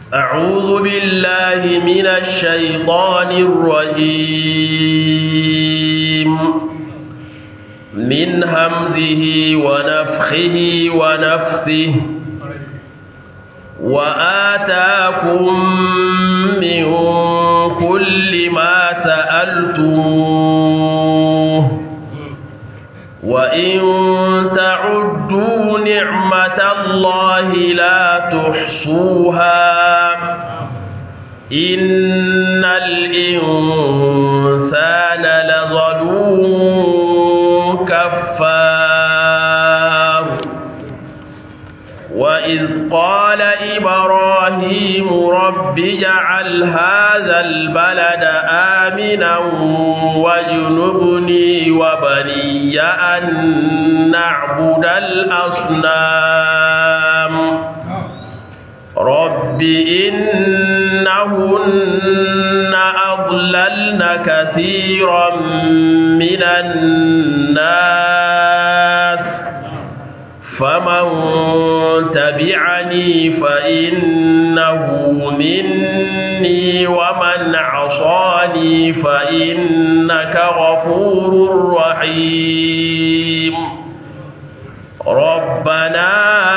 أعوذ بالله من الشيطان الرجيم من همزه ونفخه ونفثه وآتاكم من كل ما سألتموه وإن تعدوا نعمة الله لا تحصوها إن الإنسان لظلوم كفار وإذ قال إبراهيم رب اجعل هذا البلد آمنا واجنبني وبني أن نعبد الأصنام رب إنهن أضللن كثيرا من الناس فمن تبعني فإنه مني ومن عصاني فإنك غفور رحيم ربنا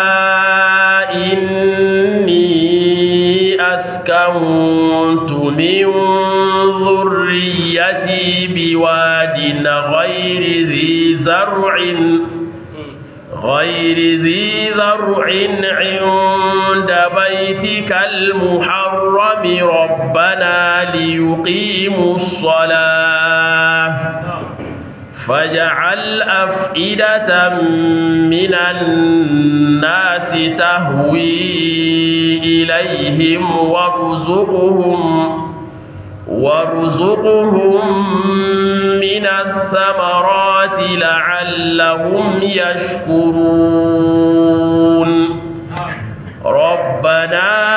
إني أسكنت من ذريتي بواد غير ذي زرع غير ذي ذرع عند بيتك المحرم ربنا ليقيموا الصلاة فاجعل أفئدة من الناس تهوي إليهم وارزقهم وارزقهم من الثمرات لعلهم يشكرون ربنا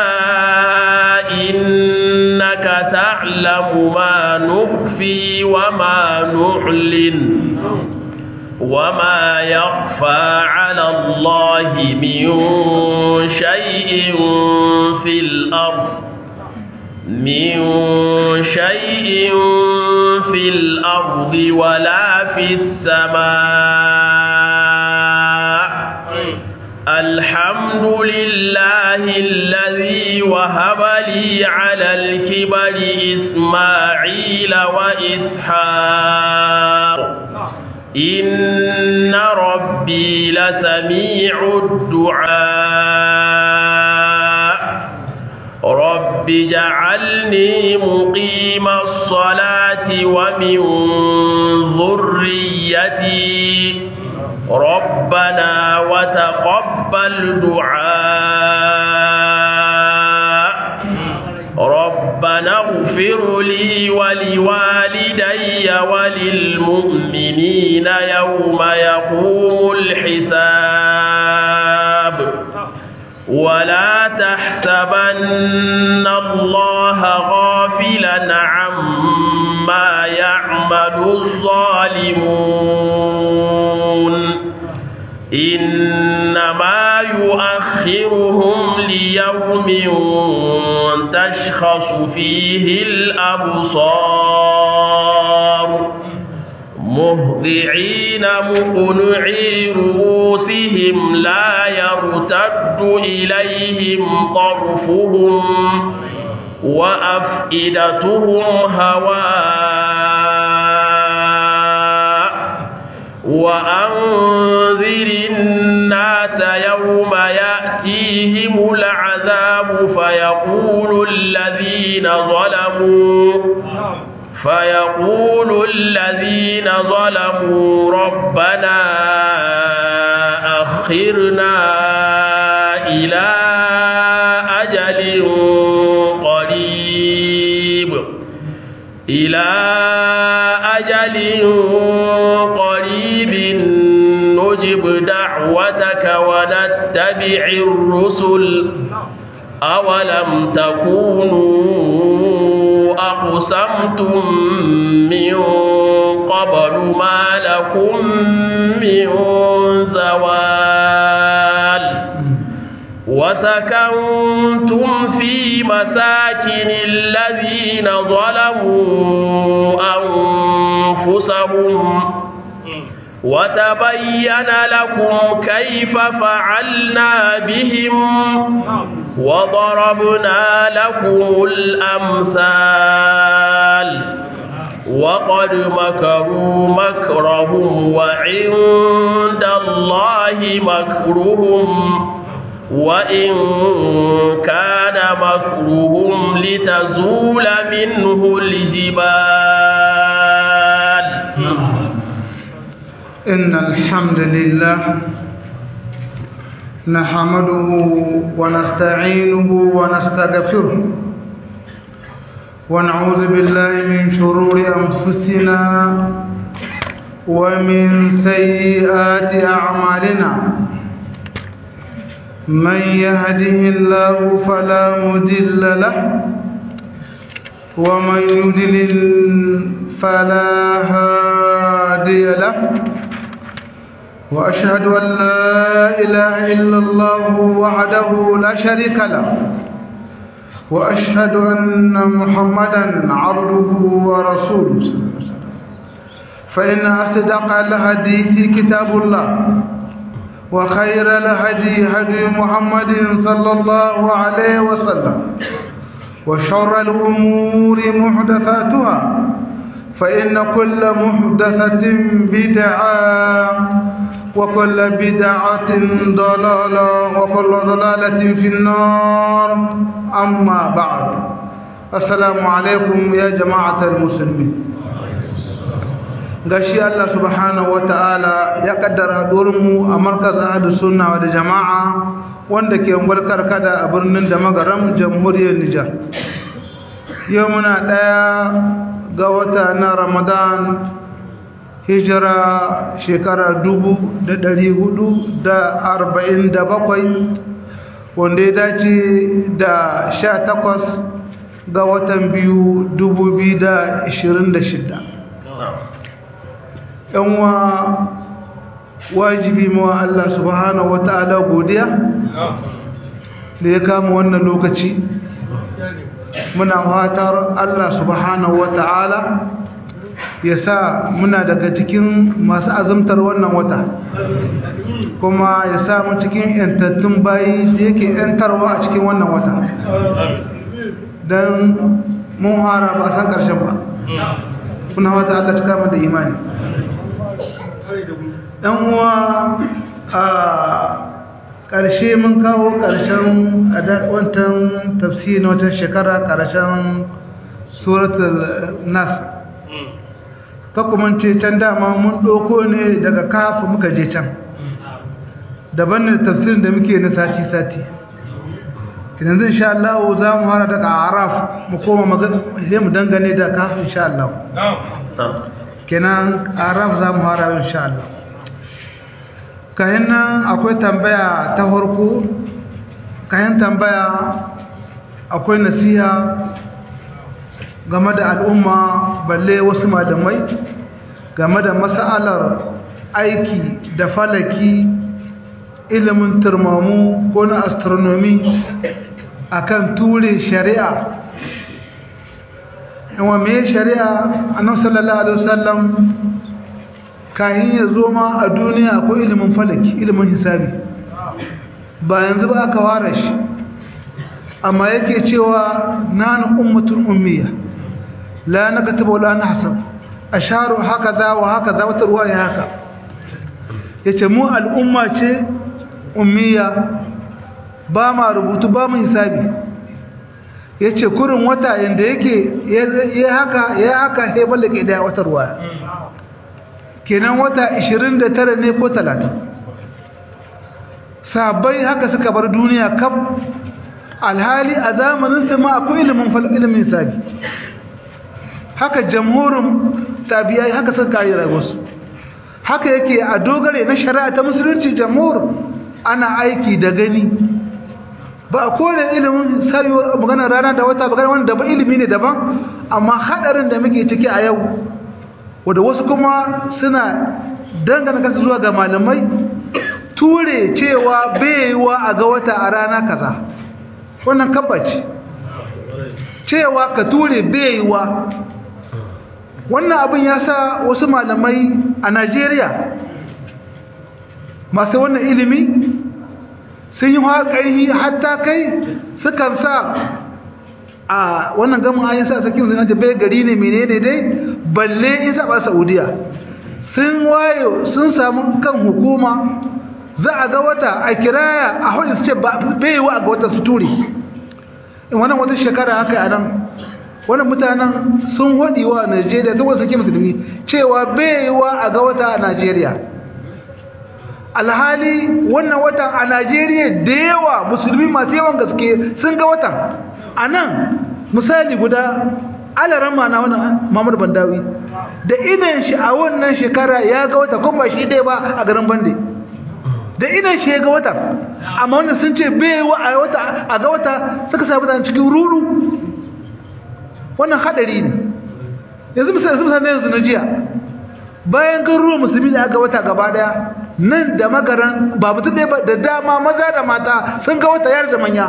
إنك تعلم ما نخفي وما نعلن وما يخفى على الله من شيء في الأرض من شيء في الأرض ولا في السماء الحمد لله الذي وهب لي على الكبر إسماعيل وإسحاق إن ربي لسميع الدعاء رب اجعلني مقيم الصلاة ومن ذريتي ربنا وتقبل دعاء ربنا اغفر لي ولوالدي وللمؤمنين يوم يقوم الحساب ولا تحسبن الله غافلا عما يعمل الظالمون إنما يؤخرهم ليوم تشخص فيه الأبصار مهضعين مقنعي رؤوسهم لا يرتد إليهم طرفهم وأفئدتهم هواء وأنذر الناس يوم يأتيهم العذاب فيقول الذين ظلموا فيقول الذين ظلموا ربنا أخرنا إلى أجل قريب إلى أجل قريب نجب دعوتك ونتبع الرسل أولم تكونوا أقسمتم من قبل ما لكم من زوال وسكنتم في مساكن الذين ظلموا أنفسهم وتبين لكم كيف فعلنا بهم وضربنا لكم الأمثال وقد مكروا مكرهم وعند الله مكرهم وإن كان مكرهم لتزول منه الجبال إن الحمد لله نحمده ونستعينه ونستغفره ونعوذ بالله من شرور أنفسنا ومن سيئات أعمالنا من يهده الله فلا مضل له ومن يضلل فلا هادي له وأشهد أن لا إله إلا الله وحده لا شريك له وأشهد أن محمدا عبده ورسوله فإن أصدق الحديث كتاب الله وخير الهدي هدي محمد صلى الله عليه وسلم وشر الأمور محدثاتها فإن كل محدثة بدعة وكل بدعة ضلالة وكل ضلالة في النار أما بعد السلام عليكم يا جماعة المسلمين gashi Allah subhanahu wataala ya kaddara mu a markaz ahadu sunna wa jama'a wanda ke ungwalkar kada a birnin da magaram jamhuriyar Nijar yau muna daya ga wata na Ramadan hijira shekara dubu da dari hudu da arba'in da bakwai wanda ya dace da sha takwas ga watan biyu dubu biyu da ishirin da shida yanwa wajibi mawa Allah subhanahu wa ta'ala godiya da ya kama wannan lokaci muna fatar Allah subhanahu wa ta'ala ya sa muna daga cikin masu azumtar wannan wata kuma ya sa mu cikin yantattun bayi da yake yantarwa a cikin wannan wata don mun hara ba san ƙarshen ba kuna wata Allah cika mu da imani ɗan uwa a ƙarshe mun kawo ƙarshen wancan tafsiri na watan shekara ƙarshen suratul nas ce can dama mun ɗauko ne daga kafa muka je can daban ne tafsirin da muke na sati-sati kinan zai sha Allah za mu hara daga araf mu koma sai mu dangane da kafa insha Allah kenan araf za mu hara insha Allah kayan nan akwai tambaya ta farko kayan tambaya akwai nasiha game da al'umma balle wasu malamai game da mas'alar aiki da falaki ilimin turmamu ko na astronomy akan ture shari'a yawan mai shari'a annan sallallahu alaihi wasallam kayan ya zo ma a duniya akwai ilimin falaki ilimin hisabi ba yanzu ba aka ware shi amma yake cewa nanu ummatun ummiya la nakatubu wala nahsab asharu hakaza wa hakaza wata ruwaya haka yace mu al'umma ce ummiya ba ma rubutu ba mu hisabi yace kurin wata yanda yake ya haka ya haka sai ballake da wata ruwaya kenan wata 29 ne ko 30 sabai haka suka bar duniya kaf alhali a zamanin su ma akwai ilimin ilimin hisabi haka jamhurin tabi'ai haka suka kare rayuwarsu haka yake a dogare na shari'a ta musulunci jamhur ana aiki da gani ba a kore ilimin sayo magana rana da wata magana wanda ba ilimi ne daban amma hadarin da muke ciki a yau wanda wasu kuma suna dangana kansu zuwa ga malamai ture cewa baiwa a ga wata a rana kaza wannan kabbaci cewa ka ture baiwa wannan abin ya sa wasu malamai a najeriya masu wannan ilimi sun yi ƙarfi hatta kai sukan sa a wannan gamin ayin sa sakin sun ce bai gari ne menene dai balle in saba saudiya sun wayo sun samu kan hukuma za a ga wata a kiraya a hudu su ce bai wa a ga wata su ture in wannan wata shekara haka a nan wannan mutanen sun haɗi wa najeriya saboda sake musulmi cewa bai wa a ga wata a najeriya alhali wannan watan a najeriya da yawa musulmi masu yawan gaske sun ga watan a nan misali guda alarama na wani mamadu bandawi da idan shi a wannan shekara ya ga wata kuma ba shi ɗaya ba a garin bande da idan shi ya ga wata amma wanda sun ce bai wa a wata a ga wata suka samu da cikin ruru wannan hadari ne yanzu misali misali yanzu na jiya bayan garuruwan musulmi da aka wata gaba daya nan da magaran ba mutum ɗaya ba da dama maza da mata sun ga wata yar da manya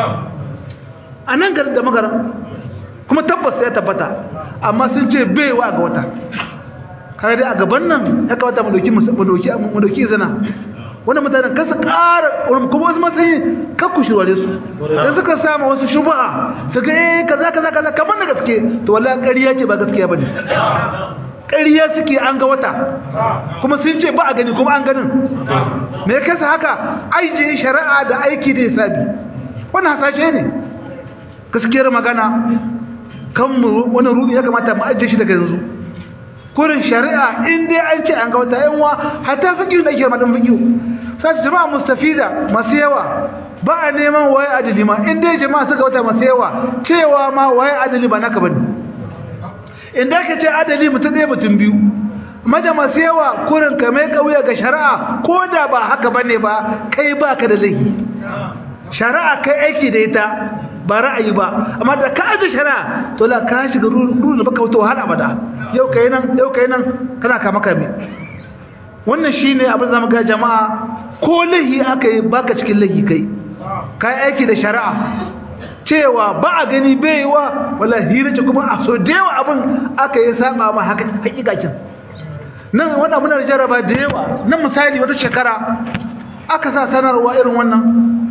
a nan garin da magaran kuma tabbas ya tabbata amma sun ce bai wa ga wata kare dai a gaban nan ya kawata mu dauki zana wanda mutanen kasa ƙara kuma wasu matsayi kakku shirware su don suka samu wasu shuba'a su ga eh kaza kaza kaza kamar da gaske to wallahi ƙarya ce ba gaskiya bane ƙarya suke an ga wata kuma sun ce ba a gani kuma an ganin me ya kasa haka aije shari'a da aiki da hisabi wannan hasashe ne gaskiyar magana kan mu wannan rubi ya kamata mu ajiye shi daga yanzu kurin shari'a in dai an ce an ga wata yanwa hatta fikiyu da ake madan fikiyu sai jama'a mustafida masu yawa ba a neman waye adali ma in dai jama'a suka wata masu yawa cewa ma waye adali ba naka bane in da ka ce adali mutum ɗaya mutum biyu maja masu yawa kurin ka mai kauya ga shari'a ko da ba haka bane ba kai ba ka da laifi shari'a kai aiki da ita ba ra'ayi ba amma da ka aje shari'a to la ka shiga ruwan da baka wuta wahala abada yau kai nan yau kai nan kana kama kame wannan shine abin da zamu ga jama'a ko lahi aka yi baka cikin lahi kai kai aiki da shari'a cewa ba a gani baiwa wala hira ce kuma a so da yawa abin aka yi saba ma haka hakikakin nan wannan muna jaraba da yawa nan misali wata shekara aka sa sanarwa irin wannan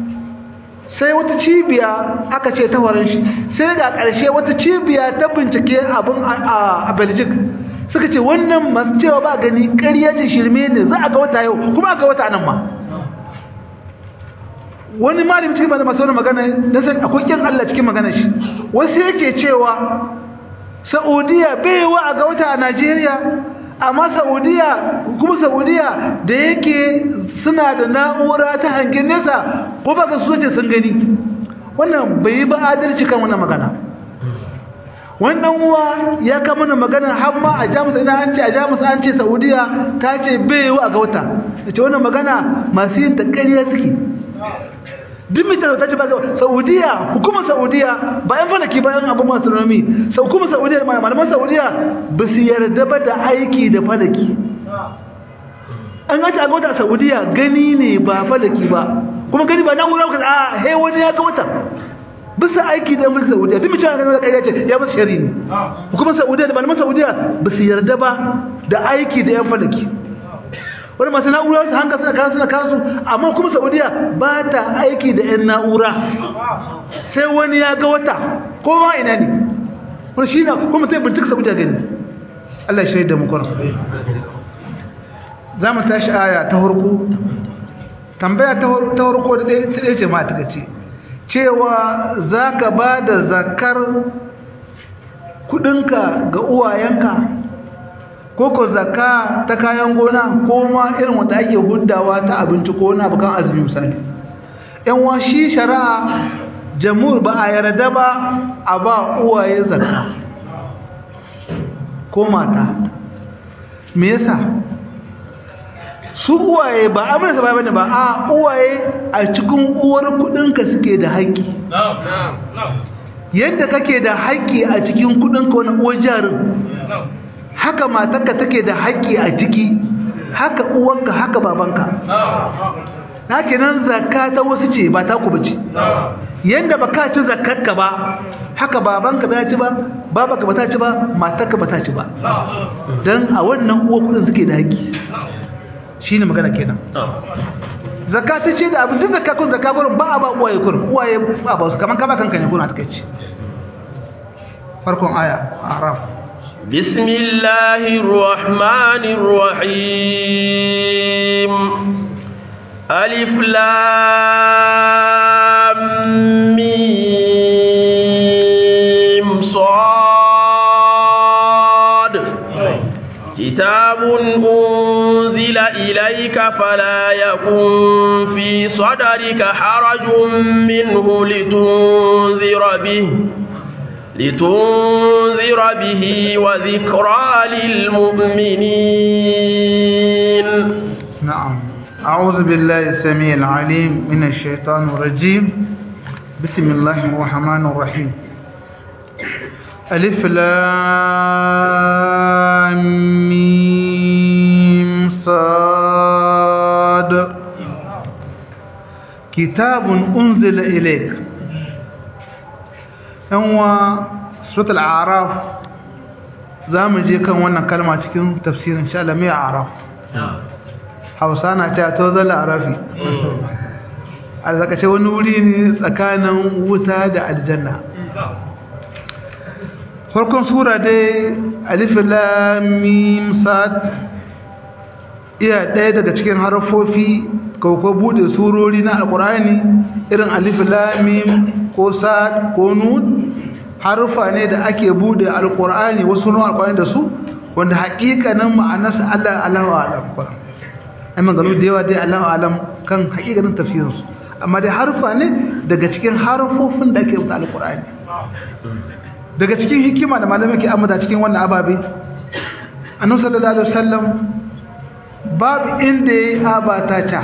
sai wata cibiya aka ce ta warin shi sai ga ƙarshe wata cibiya ta bincike abin a Belgium suka ce wannan masu cewa ba gani ƙarya ce shirme ne za a ga wata yau kuma aka wata nan ma wani malami cikin bada masu wani magana na san akwai kyan Allah cikin magana shi wasu yake cewa Saudiya bai wa a ga wata a Najeriya amma Saudiya kuma Saudiya da yake suna da na'ura ta hangen nesa ko baka so ce sun gani wannan bai yi ba adalci kan wannan magana wannan uwa ya kama mana magana har ma a Jamus ina an ce a Jamus an ce Saudiya ta ce bai yi a ga wata ce wannan magana masu yin ta ƙarya suke duk mai ta ce ba Saudiya hukumar Saudiya bayan falaki bayan abu masu astronomy sau kuma Saudiya malaman Saudiya ba su yarda ba da aiki da falaki an gaci a ga wata Saudiya gani ne ba falaki ba kuma gani ba nan wurin a he wani ya ga wata bisa aiki da mulkin Saudiya duk mai cewa ganin ƙarya ce ya musu shari ne hukumar Saudiya da malaman Saudiya ba su yarda ba da aiki da yan falaki wani masu na'ura su hanga suna kansu suna kansu amma kuma saudiya ba ta aiki da 'yan na'ura sai wani ya ga wata ko ma ina ne wani shi na kuma ta yi bincika saudiya gani allah shi da mukwarar za mu tashi aya ta harko tambaya ta harko da ɗaya ce ma ta ce cewa za ka ba da zakar kudinka ga uwayenka ko ko zakka ta kayan gona ko ma irin wanda ake huddawa ta abinci ko na bukan azumi misali yan wa shi shari'a jamhur ba a yarda ba a ba uwaye zakka ko mata me yasa su uwaye ba amina sa bane ba a uwaye a cikin uwar kudinka suke da haƙƙi yadda kake da haƙƙi a cikin kudinka wani uwar jarin haka matarka take da haƙƙi a ciki haka uwanka haka babanka na kenan zakka ta wasu ce ba ta ku bace yanda baka ci zakkarka ba haka babanka ba ya ci ba babanka ba ta ci ba matarka ba ta ci ba dan a wannan uwa kudin suke da haƙi shine magana kenan zakka ta ce da abin duk zakka kun zakka gurin ba a ba uwaye kun uwaye ba ba su kaman ka ba kanka ne kuna take ci farkon aya araf بسم الله الرحمن الرحيم ألف لام ميم صاد كتاب أنزل إليك فلا يكن في صدرك حرج منه لتنذر به لتنذر به وذكرى للمؤمنين نعم أعوذ بالله السميع العليم من الشيطان الرجيم بسم الله الرحمن الرحيم ألف لام ميم صاد كتاب أنزل إليك هو سورة الأعراف زام جي كان وانا كلمة cikin تفسير إن شاء الله مي أعراف hausa na ce to zala arafi a zakace wani wuri ne tsakanin wuta da aljanna farkon sura dai alifin lamim sad iya ɗaya daga cikin harfofi ko bude surori na alkurani irin alifin lamim ko sad ko nun harfa ne da ake bude alkurani wasu nun alkurani da su wanda haƙiƙanin ma'anarsa allah allahu alam ai maganu da yawa dai Allahu alam kan hakikanin tafsirin su amma dai harfa ne daga cikin harfofin da ake rubuta alqur'ani daga cikin hikima da malamai ke amma cikin wannan ababe annabi sallallahu alaihi wasallam babu inda yayi abata ta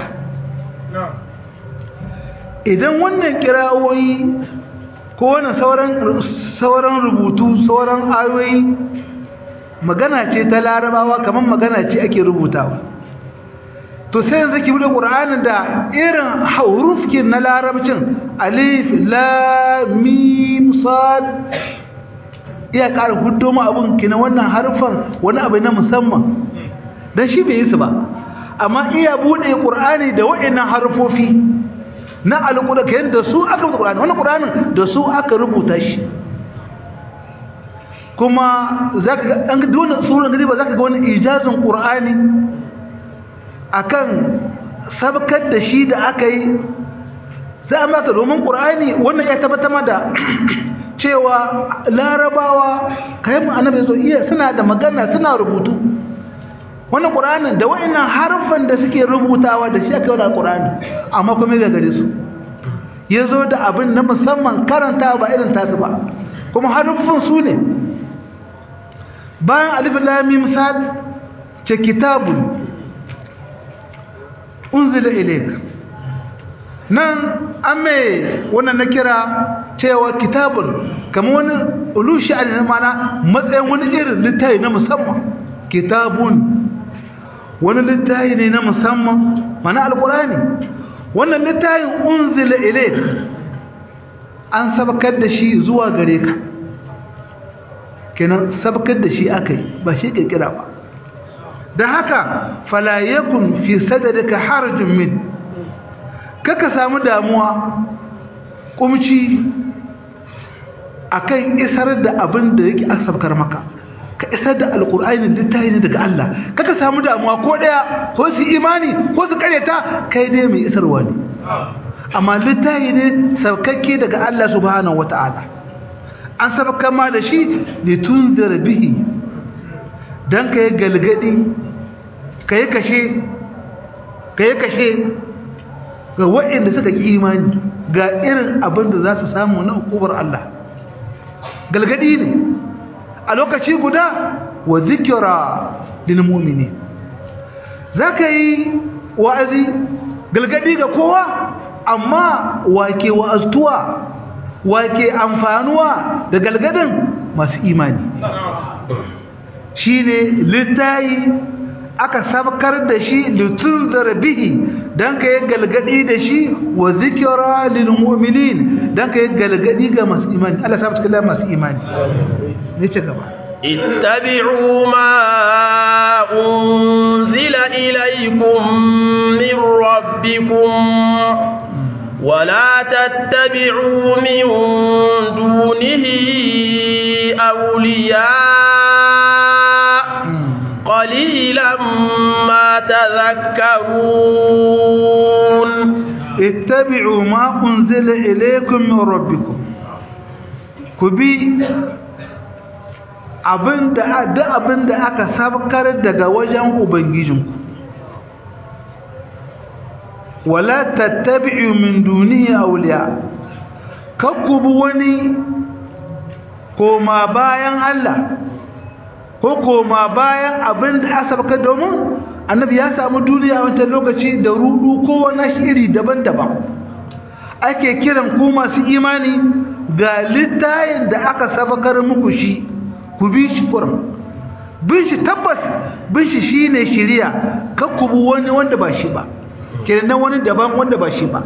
idan wannan kirawoyi ko wannan sauran sauran rubutu sauran ayoyi magana ce ta larabawa kamar magana ce ake rubutawa to sai yanzu ki bude qur'anin da irin hurufkin na larabcin alif lam mim sad iya ƙara huddo mu abun kina wannan harfan wani abu na musamman dan shi bai yi su ba amma iya bude qur'ani da waɗannan harfofi na alqur'ani da su aka rubuta qur'ani wannan qur'anin da su aka rubuta shi kuma zaka ga an ga wannan suran gari ba zaka ga wani ijazin qur'ani akan sabkar da shi da aka yi za a maka domin ƙur'ani wannan ya tabbatar da cewa larabawa kayan annabi zo iya suna da magana suna rubutu wannan ƙur'anin da wa'annan harfan da suke rubutawa da shi aka yi da ƙur'ani amma kuma ga gare su ya zo da abin na musamman karanta ba irin tasu ba kuma harfin su ne bayan alif lamim sad ce kitabun unzila ilayk nan ame wannan na kira cewa kitabun kamar wani ulushi a mana matsayin wani irin littafi na musamman kitabun wani littafi ne na musamman mana alkurani wannan littafin unzila ilayk an sabakar da shi zuwa gare ka kenan sabakar da shi akai ba shi kirkira ba da haka fala yakun fi sadrika harajun min kaka samu damuwa kumci akan isar da abin da yake asabkar maka ka isar da alqur'ani littafi ne daga Allah kaka samu damuwa ko daya ko su imani ko su karyata kai dai mai isarwa ne amma littafi ne saukakke daga Allah subhanahu wataala an sabakar ma da shi litunzir bihi dan kai galgadi kai kashe kai kashe ga waɗanda suka ki imani ga irin abin da za su samu na hukumar Allah galgadi ne a lokaci guda wa zikira lil mu'mini zaka yi wa'azi galgadi ga kowa amma wake wa'aztuwa wake amfanuwa da galgadin masu imani shine littayi aka sabkar da shi litunzar bihi dan ka yi galgadi da shi wa zikra lil mu'minin dan ka yi galgadi ga masu imani Allah sabta kallon masu imani ne ce gaba اتبعوا ما أنزل إليكم من ربكم ولا تتبعوا من دونه أولياء قليلا ما تذكرون اتبعوا ما أنزل إليكم من ربكم كبي abinda duk abinda aka sabkar daga wajen ubangijinku wala tattabi'u min dunihi awliya kakkubu wani koma bayan Allah ko koma bayan abinda aka sabkar domin annabi ya samu duniya a wancan lokaci da rudu ko wani iri daban-daban ake kiran ku masu imani ga littayin da aka sabakar muku shi ku bi shi kurum bin shi tabbas bin shi shine shiriya kar ku bi wani wanda ba shi ba kenan wani daban wanda ba shi ba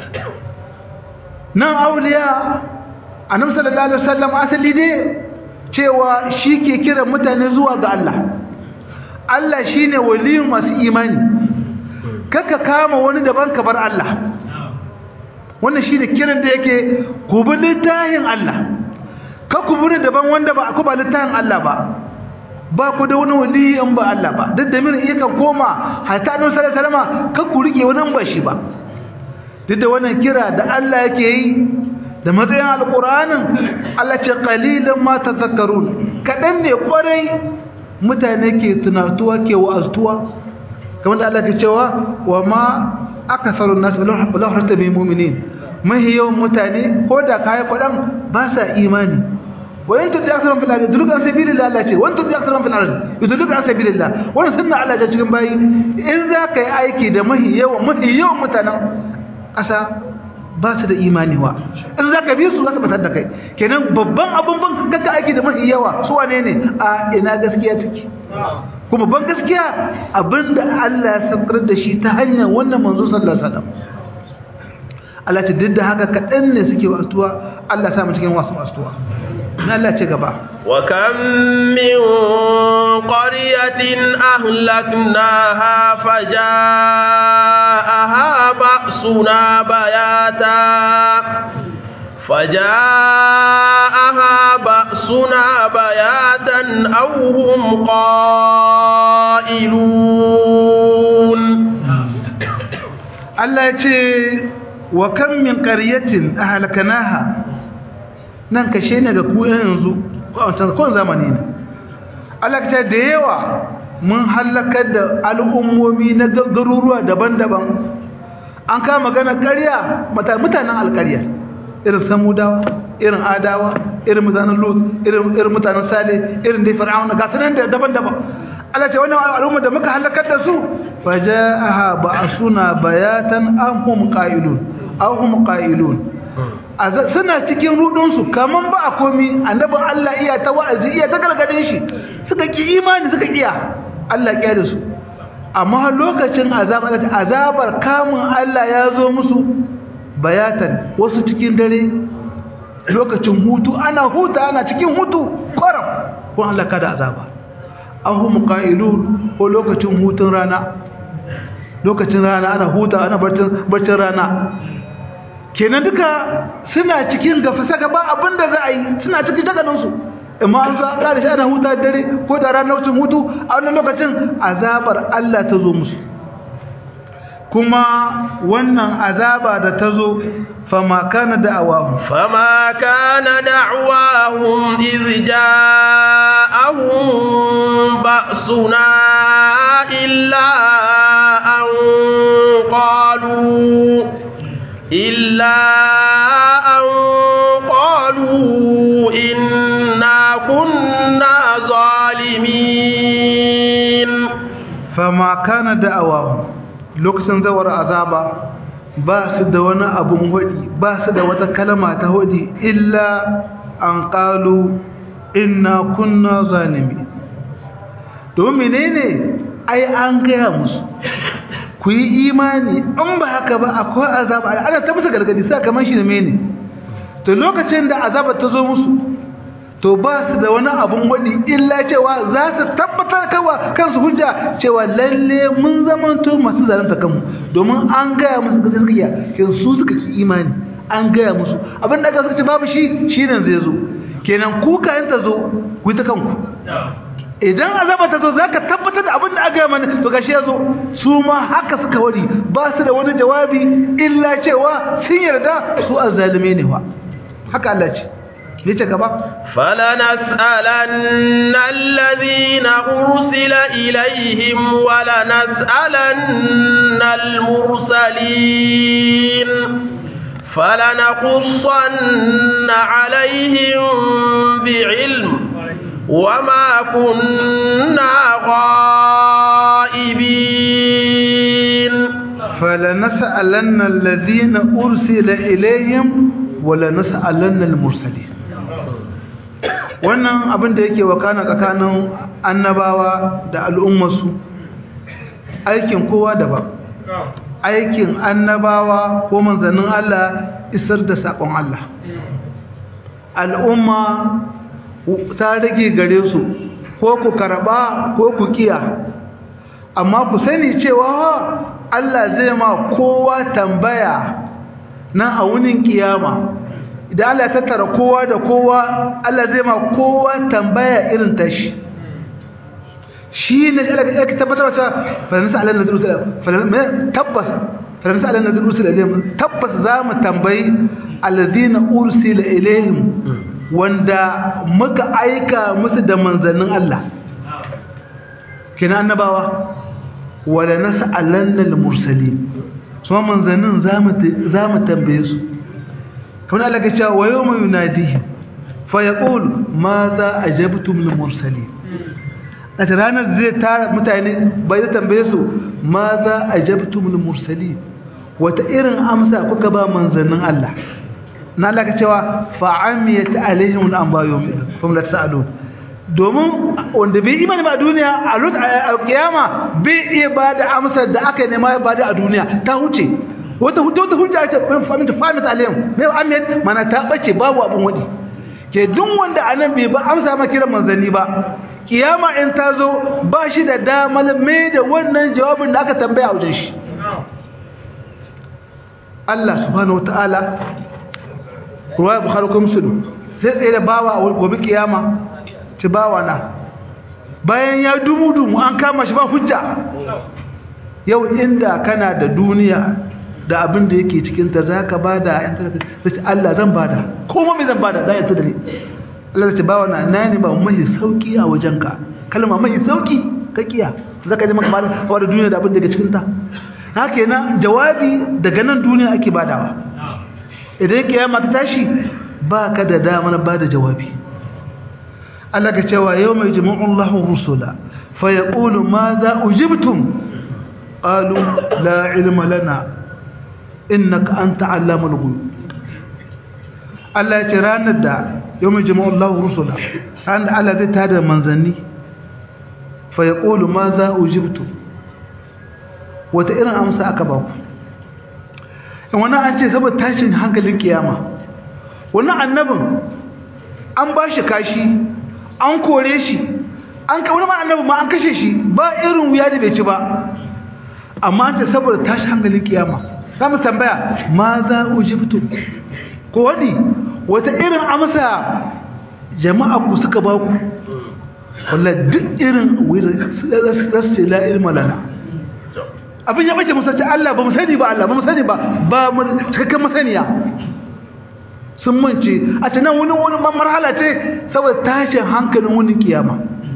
nan auliya annabi sallallahu alaihi wasallam asali ne cewa shi ke kiran mutane zuwa ga Allah Allah shine waliyin masu imani kaka kama wani daban ka bar Allah wannan shine kiran da yake ku bi littafin Allah ka ku bi daban wanda ba ku ba littafin Allah ba ba ku da wani wali in ba Allah ba duk da min yakan koma hatta annabi sallallahu alaihi wasallam ka ku rike wani ba shi ba duk da wannan kira da Allah yake yi da matsayin alqur'anin Allah ce qalilan ma tadhakkarun kadan ne kwarai mutane ke tunatuwa ke wa'aztuwa kamar da Allah ke cewa wa ma akasarun nas la harta bi mu'minin mahi yawan mutane ko da kai kwadan ba sa imani wa in tudi aksarum fil ardi duluk an sabilillah Allah ce wa in tudi aksarum fil ardi yuduluk an sabilillah wannan sunna Allah ta cikin bayi in za ka yi aiki da mahi yawan mahi yawan mutanen ƙasa ba su da imani wa in za ka bi su za ka batar da kai kenan babban abun ban kaka aiki da mahi yawa su wane ne a ina gaskiya take kuma ban gaskiya abinda Allah ya saukar da shi ta hanyar wannan manzo sallallahu alaihi wasallam Allah ta didda haka kadan ne suke wasuwa Allah ya sa mu cikin wasu wasuwa na Allah ce gaba wa kam min qaryatin ahlaknaha fajaaha ba'suna bayata فجاءها بأسنا بياتا أو هم قائلون الله يتي وكم من قرية أهلكناها nan kashe ne ga ku yanzu ko zamani ne Allah ta da yawa mun halakar da al'ummomi na garuruwa daban-daban an kama magana ƙarya mutanen alƙarya irin samudawa irin adawa irin mutanen lut irin irin mutanen sale irin dai fir'auna ga sanan da daban-daban Allah ce wannan al'umma da muka halakar da su fajaaha ba'suna bayatan ahum qailun ahum qailun suna cikin rudun su kaman ba a komi annabi Allah iya ta wa'azi iya ta galgadin shi suka ki imani suka iya Allah ya da su amma lokacin azabar azabar kamun Allah ya zo musu bayatan wasu cikin dare lokacin hutu ana huta ana cikin hutu kwaram ko Allah kada azaba ahum qailun ko lokacin hutun rana lokacin rana ana huta ana barcin barcin rana kenan duka suna cikin gafasa gaba abinda za a yi suna cikin jaganin su amma an zo an kare shi ana huta dare ko da ranar lokacin hutu a wannan lokacin azabar Allah ta zo musu kuma wannan azaba da ta zo fama kana da'awahum fama kana da'wahum iz ja'ahum ba'suna illa an qalu illa an qalu inna kunna zalimin fama kana da'awahum lokacin zawar azaba ba su da wani abun hudi ba su da wata kalma ta hudi illa an qalu inna kunna zalimi domin menene ai an gaya musu ku yi imani in ba haka ba akwai azaba ana ta musu gargadi sa kamar shi ne mene to lokacin da azaba ta zo musu to ba su da wani abun wadi illa cewa za su tabbatar kawa kansu hujja cewa lalle mun zamanto masu zalunta kanmu domin an gaya musu gaskiya kin su suka ci imani an gaya musu abin da aka suka ce babu shi shine zai zo kenan ku kayan ta zo ku ta kanku idan azaba ta zo zaka tabbatar da abin da aka gaya mana to gashi ya zo su ma haka suka wari ba su da wani jawabi illa cewa sun yarda su azzalime ne wa haka Allah ce yace gaba فلنسألن الذين أرسل إليهم ولنسألن المرسلين فلنقصن عليهم بعلم وما كنا غائبين فلنسألن الذين أرسل إليهم ولنسألن المرسلين wannan abin da yake wakana tsakanin annabawa da al'ummarsu aikin kowa daban aikin annabawa ko manzannin Allah isar da saƙon Allah al'umma ta rage gare su ko ku karɓa ko ku kiya amma ku sani cewa Allah zai ma kowa tambaya na a wunin kiyama idan Allah ya tattara kowa da kowa Allah zai ma kowa tambaya irin tashi shi ne Allah ya tabbatar da faransa Allah na zuru tabbas faransa Allah na zuru ilayhim tabbas za mu tambayi alladhina ursila ilayhim wanda muka aika musu da manzannin Allah kina annabawa wala nas'alanna al-mursalin so manzannin zamu zamu tambaye su kamar Allah ya ce wa yawma yunadihi fa yaqulu madha ajabtum lil-mursalin a ranar zai tara mutane bai da tambaye su madha ajabtum lil-mursalin wata irin amsa kuka ba manzannin Allah na Allah ka cewa fa'amiyat alaihim al-anba'u hum la sa'alun domin wanda bai imani ba a duniya a lut a kiyama bai iya ba da amsar da aka nema ba da a duniya ta huce wata wata hujja ta famin ta famin alayhim mai amiyat mana ta bace babu abun wadi ke duk wanda anan bai ba amsa ma kiran manzanni ba kiyama in ta zo ba shi da damar mai da wannan jawabin da aka tambaya a wajen shi Allah subhanahu wataala ruwa bukhari ko muslim sai tsaye da bawa a gobe kiyama ci bawa na bayan ya dumu dumu an kama shi ba hujja yau inda kana da duniya da abin da yake cikin ta zaka bada sai Allah zan bada kuma me zan bada da yanta da ni Allah ya ce bawa na na ne ba mai sauki a wajenka kalma mai sauki ka kiya zaka ji maka bada da duniya da abin da yake cikin ta haka yana jawabi daga nan duniya ake badawa idan kiyama ta tashi ba ka da damar ba da jawabi Allah ka cewa yau mai jima'un lahun rusula fa ya ƙulu ma za ujibtum ƙalu la ilma lana innaka an ta'allama lugu Allah ya ce ranar da yau mai jima'un lahun rusula ranar da Allah zai tada manzanni fa ya ƙulu ma za ujibtum wata irin amsa aka ba ku in wani an ce saboda tashin hankalin kiyama wani annabin an ba shi kashi an kore shi an ka wani ma annabin ma an kashe shi ba irin wuya da bai ci ba amma an ce saboda tashin hankalin kiyama za mu tambaya ma za ujibtu ko wani wata irin amsa jama'a ku suka ba ku wallahi duk irin wuya za su ce la ilma lana abin ya bace musace Allah ba mu sani ba Allah ba mu sani ba ba mu cikakken masaniya sun mance a ce nan wani wani marhala ce saboda tashin hankalin wani kiyama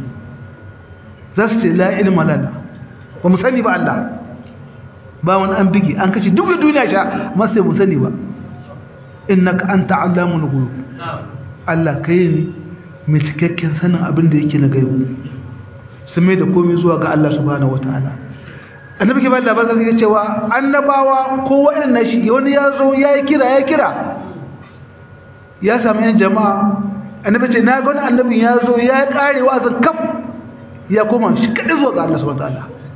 za su ce la ilma lana ba mu sani ba Allah ba wani an bigi an kace duk duniya sha ma sai mu sani ba innaka anta allamul ghuyub Allah kai ne mai cikakken sanin abin da yake na gaibu sun mai da komai zuwa ga Allah subhanahu wataala annabi ke ba labarin sai cewa annabawa ko waɗannan shi wani ya zo ya yi kira ya kira ya sami yan jama'a annabi ce na ga wani annabin ya zo ya kare wa'azin kaf ya koma shi kaɗai zuwa ga Allah subhanahu wataala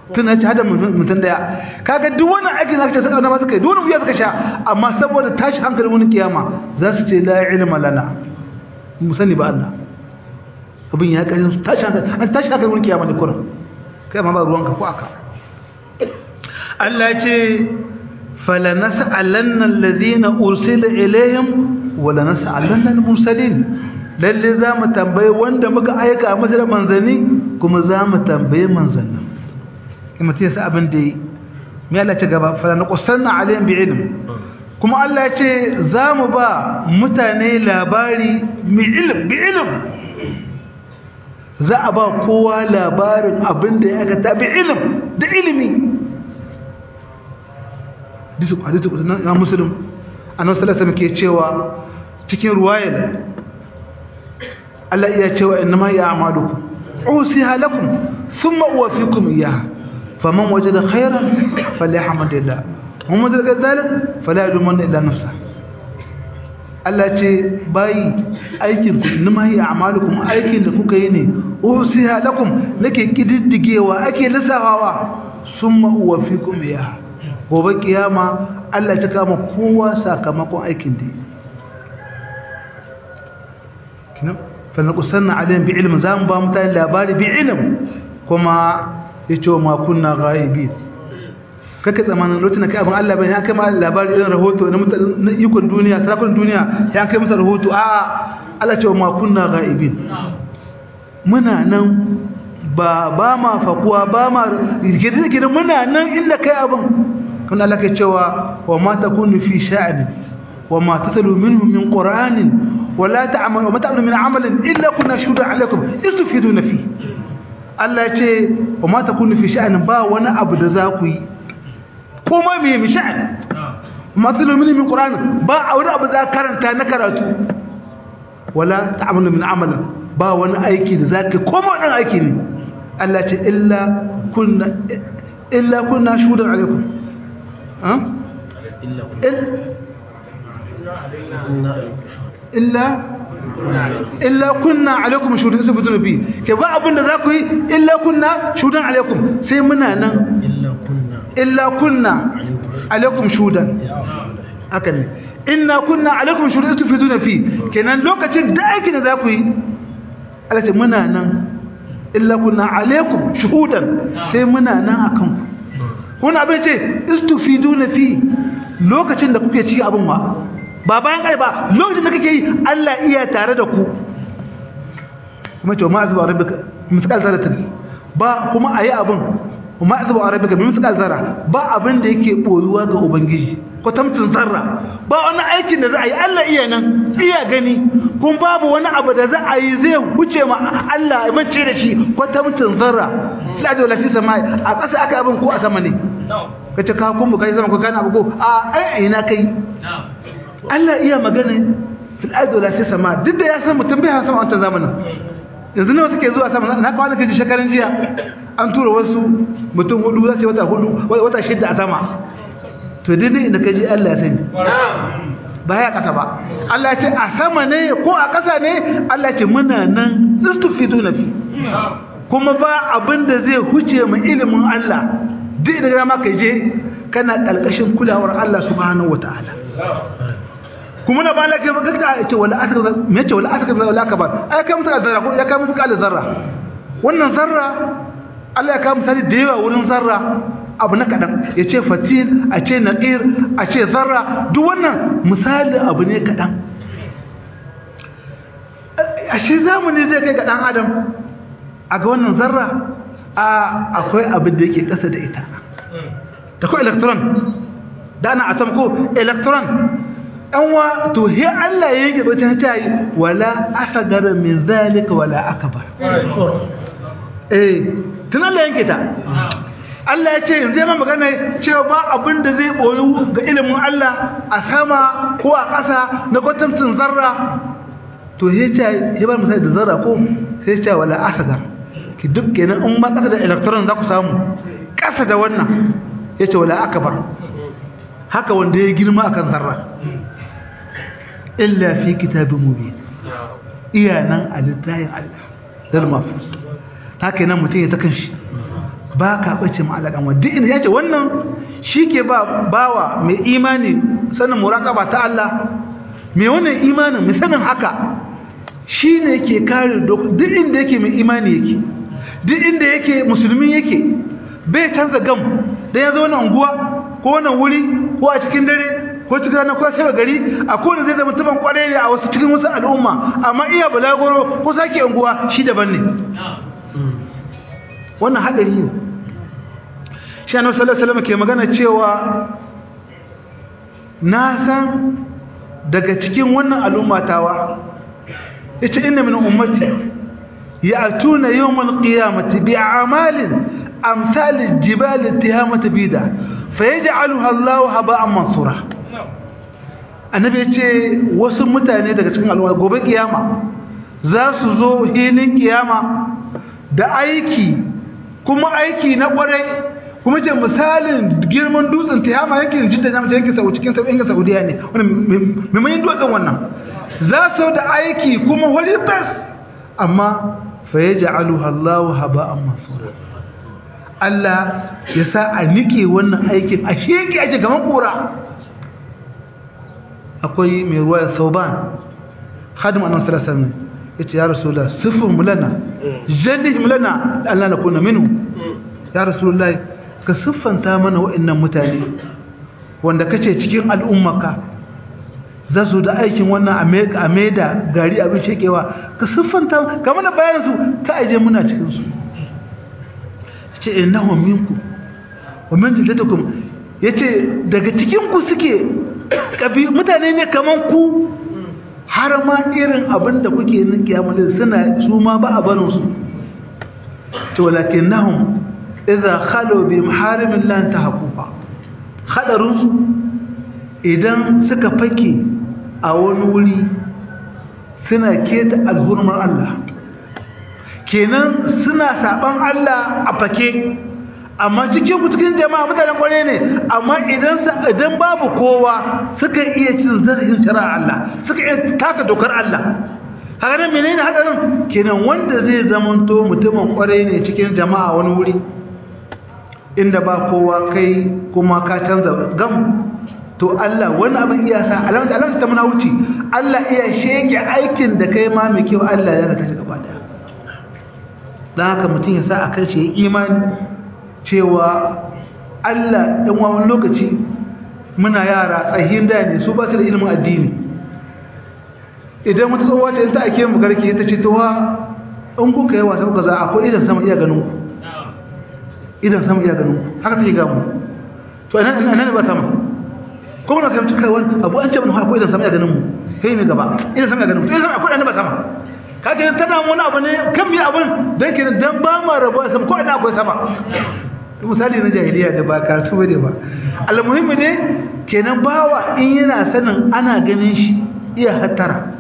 tun ya ci hada mutum daya kaga duk wannan aikin da kace suka suka yi duk wani suka sha amma saboda tashi hankalin wani kiyama za su ce la ilma lana mu sani ba Allah abin ya kashin su tashi hankali an tashi hankalin wani kiyama ne kurin kai ma ba ruwanka ko aka Allah ya ce fala nas'alanna alladhina ursila ilayhim wala nas'alanna al-mursalin lalle za mu tambaye wanda muka aika masa da manzanni kuma za mu tambaye manzannin in mutum ya sa abin da yi mai Allah ce gaba fara na kusanna alayhim bi ilm kuma Allah ya ce za mu ba mutane labari mi ilm bi ilm za a ba kowa labarin abin da ya aikata bi ilm da ilimi hadisi hadisi na muslim annabi sallallahu alaihi wasallam ke cewa cikin ruwayar Allah iya cewa innama ya amalukum usiha lakum thumma uwafikum iyyaha faman wajada khairan falyahmadillah ومن ذلك ذلك فلا يلومن الا نفسه Allah ce bayi aikin ku nima yi amalukum aikin da kuka yi ne usiha lakum nake kididdigewa ake lissafawa summa uwafikum ya gobe kiyama Allah ta kama kowa sakamakon aikin da kina fa naqsanna alayhim bi ilmin zamu ba mutane labari bi ilm kuma yace ma kunna ghaibin kake tsamanin lokacin da kai abin Allah bane ya kai ma labari irin rahoto na ikon duniya sarakun duniya ya kai masa rahoto a Allah ce ma kunna ghaibin muna nan ba ba ma fakuwa ba ma gidan gidan muna nan inda kai abin kuma Allah ke cewa wa ma takunu fi sha'ani wa ma tatalu minhu min qur'anin wa la ta'malu wa ma ta'malu min amalin illa kunna shuhudan alaikum istufiduna fi Allah ya ce wa ma takunu fi sha'anin ba wani abu da za ku yi kuma mai misha'an matsalar mini min ƙuranin ba a wani abu za karanta na karatu wala ta'amalu min amalin ba wani aiki da za ka koma ɗan aiki ne Allah ce illa kunna shudan alaikum illa illa kunna alaikum shudan su fito bi ke ba abin da za ku yi illa kunna shudan alaikum sai muna nan illa kunna alaikum shudan haka ne inna kunna alaikum shudan tufiduna fi kenan lokacin da aikin da zaku yi Allah ce muna nan illa kunna alaikum shuhudan sai muna nan akan ku kuna abin ce istufiduna fi lokacin da kuke ci abin wa ba bayan kai ba lokacin da kake yi Allah iya tare da ku kuma ce ma azba rabbika misqal zaratin ba kuma ayi abin kuma azba rabbika bi misqal zarra ba abin da yake boyuwa ga ubangiji kwatamcin zarra ba wani aikin da za a yi Allah iya nan iya gani kun babu wani abu da za a yi zai huce ma Allah ya mance da shi kwatamcin zarra sai da lafi sama a ƙasa aka abin ko a sama ne kace ka kun kai sama ko kana abu ko a ai ina kai Allah iya magana fil ardi wala fi sama duk da ya san mutum bai san wannan zamanin yanzu ne suke zuwa sama na kwana kaji shekaran jiya an tura wasu mutum hudu za su wata hudu wata shidda a sama to daidai inda kaji Allah ya sani ba ya kasa ba Allah ya ce a sama ne ko a kasa ne Allah ya ce muna nan istufidu na fi kuma ba abin da zai huce mu ilimin Allah duk da ma kai je kana kalkashin kulawar Allah subhanahu wataala kuma na bala ke baka ta ce wala aka me ce wala aka wala aka ba ai kai musu zarra ko ya kai musu kala zarra wannan zarra Allah ya kai misali da yawa wurin zarra abu na kadan ya ce fatil a ce naqir a ce zarra duk wannan misali abu ne kadan a shi zamani zai kai ga dan adam a ga wannan zarra a akwai abin da yake kasa da ita da ko electron da ana atom ko electron wa to he Allah ya yanke bacin ta yi wala asagara min zalika wala akbar eh tun Allah yanke ta Allah ya ce yanzu ya magana cewa ba abin da zai boyu ga ilimin Allah a sama ko a ƙasa na kwatantin zarra to he ce ya bar misali da zarra ko sai ce wala asagar ki duk kenan in ma ƙasa da electron za ku samu ƙasa da wannan ya ce wala akbar haka wanda ya girma akan zarra illa fi kitabin mubin iya nan a littayin Allah dal mafus haka nan mutum ya ta kanshi ba ka bace ma Allah dan wa duk inda yace wannan shike ba bawa mai imani sanin muraqaba ta Allah mai wannan imanin mai sanin haka shine yake kare duk inda yake mai imani yake duk inda yake musulmi yake bai canza gam dan ya zo wannan unguwa ko wannan wuri ko a cikin dare ko cikin rana ko sai gari a kowane zai zama tuban kwarai ne a wasu cikin wasu al'umma amma iya balagoro ko sake unguwa shi daban ne wannan hadari ne shi annabi sallallahu alaihi wasallam ke magana cewa na san daga cikin wannan al'umma tawa yace inna min ummati ya'tuna yawmal qiyamati bi'amalin amsal al-jibal ittihamat bida fayaj'aluha Allahu haba'an mansura annabi yace wasu mutane daga cikin al'umma gobe kiyama za su zo hilin kiyama da aiki kuma aiki na kwarai kuma ce misalin girman dutsen tiyama yankin jidda na yankin sau cikin sau yankin saudiya ne wani maimayin dutsen wannan za su da aiki kuma wani bas amma fa ya ja'alu hallahu haba'an mansura Allah ya sa a nike wannan aikin a sheke ake gaban kura akwai mai ruwa ya sauban hadim annan salasar ne ya ce ya rasulullah sifin mulana jadihim lana Allah na kuna minu ya rasulullah ka siffanta mana wa'annan mutane wanda kace cikin al'ummaka za su da aikin wannan a maida gari abin shekewa ka siffanta ka mana bayanin su ka aje muna cikin su ce innahum minkum wa min jildatukum yace daga cikin ku suke kabi mutane ne kaman ku har ma irin abin da kuke nin kiyamul suna su ma ba a barin su to walakinnahum idza khalu bi maharimin la tahquqa hadarun su idan suka fake a wani wuri suna keta alhurmar Allah kenan suna saban Allah a fake amma cikin ku cikin jama'a mutanen kware ne amma idan idan babu kowa suka iya cin zarafin shari'ar Allah suka iya taka dokar Allah haka nan menene hadarin kenan wanda zai zamanto mutumin kware ne cikin jama'a wani wuri inda ba kowa kai kuma ka canza gam to Allah wani abin iya sa alamta alamta ta muna wuce Allah iya shege aikin da kai ma mai kyau Allah ya raka shi gaba daya dan haka mutum ya sa a kan shi imani cewa Allah ɗan wani lokaci muna yara tsahin da ne su ba su da ilimin addini idan wata tsohuwa ce ta ake mu garke ta ce towa in kuka yi wasa kuka za akwai idan sama iya ganin ku idan sama iya ganin ku haka take gamu to ina ne ba sama ko muna fahimci kai wani abu an ce mun akwai idan sama iya ganin mu kai ne gaba idan sama iya ganin mu to idan akwai idan ba sama kaga yin tana wani abu ne kan mi abin dan kenan dan ba ma rabuwa sama ko ina akwai sama misali na jahiliya da ba karatu bane ba almuhimmi ne kenan bawa in yana sanin ana ganin shi iya hatara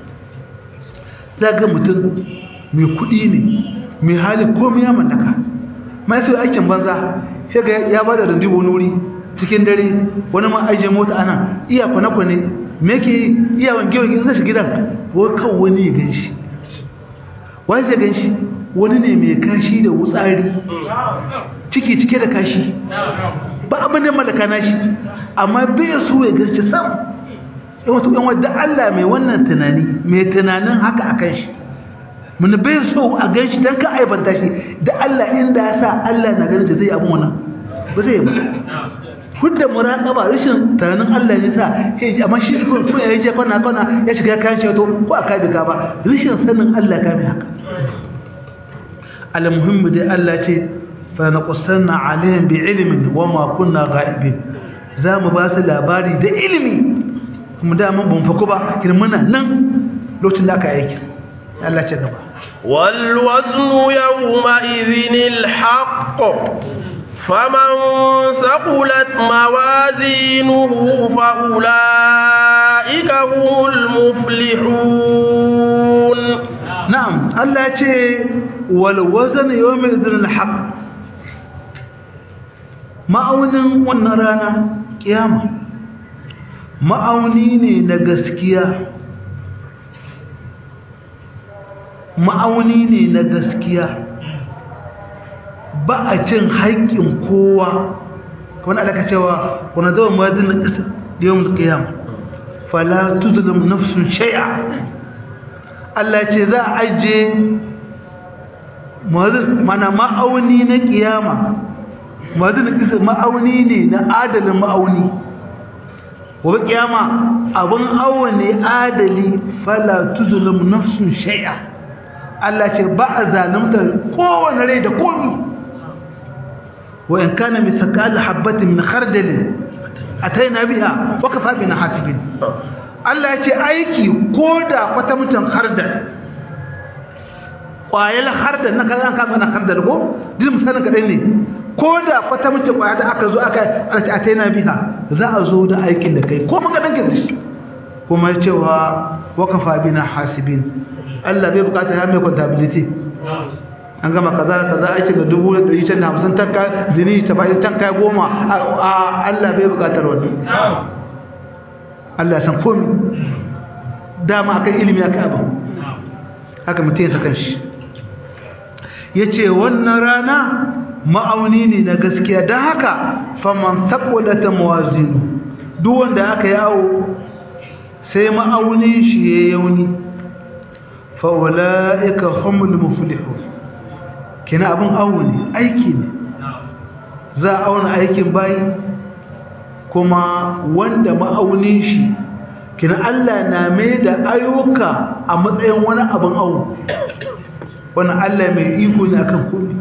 zaga mutum mai kudi ne mai hali komai ya mallaka mai sai aikin banza sai ga ya bada rundubo wani wuri cikin dare wani ma aje mota ana iya kwane-kwane me ke iya wange-wange zai shi gidan ko kan wani ya gan shi wani zai gan shi wani ne mai kashi da wutsari ciki cike da kashi ba abin da malaka nashi amma bai so ya garci sam in wato yan wadda Allah mai wannan tunani mai tunanin haka akan shi mun bai so a gan shi dan ka aibanta shi da Allah inda ya sa Allah na ganin zai abin wannan ba zai ba hudda muraqaba rashin tunanin Allah ne sa sai amma shi ko ya je kwana kwana ya shiga kan shi to ko aka bi ka ba rashin sanin Allah ka mai haka المهم دي الله ce فنقصنا عليهم بعلم وما كنا غائبين zamu ba su labari da ilimi kuma da mun ban fako ba kin muna nan lokacin da aka aiki Allah ce gaba wal waznu yawma idhinil haqq faman saqulat mawazinuhu fa ulaika humul muflihun na'am Allah ce wal wazn yawm idhin al haqq ma'aunin wannan rana kiyama ma'auni ne na gaskiya ma'auni ne na gaskiya ba a cin haƙƙin kowa kamar da aka cewa wani zama mazin na ƙasa da yawan ƙiyam fala tuzulum nafsun shay'a Allah ce za a ajiye mazin mana ma'auni na ƙiyama mazin na ƙasa ma'auni ne na adalin ma'auni gobe ƙiyama abin awo ne adali fala tuzulum nafsun shay'a Allah ce ba a zalimtar kowane rai da komi وإن كان مثقال حبة من خردل أتينا بها وكفى بنا حاسبين Allah ya ce aiki ko da kwata mutum hardar ƙwayar hardar na kayan kama na hardar ko jin misalin kaɗai ne ko da kwata mutum ƙwayar da aka zo aka ana ce a ta yana biha za a zo da aikin da kai ko maka ɗanke da shi kuma cewa wakafa bina hasibin Allah bai bukata ya mai contability an gama kaza kaza aiki ga dubu da ɗari can da hamsin tanka zini ta bayan tanka goma a Allah bai buƙatar wani Allah ya san komi dama akan ilimi aka abin haka mutum ya sakan shi ya ce wannan rana ma'auni ne na gaskiya don haka faman taƙulata mawazinu duk wanda aka yawo sai ma'aunin shi ya yauni fa'ula'ika humul muflihun kina abin awo ne aiki ne za a auna aikin bayi kuma wanda ma'aunin shi kina Allah na mai da ayyuka a matsayin wani abin awo wani Allah mai iko ne akan komai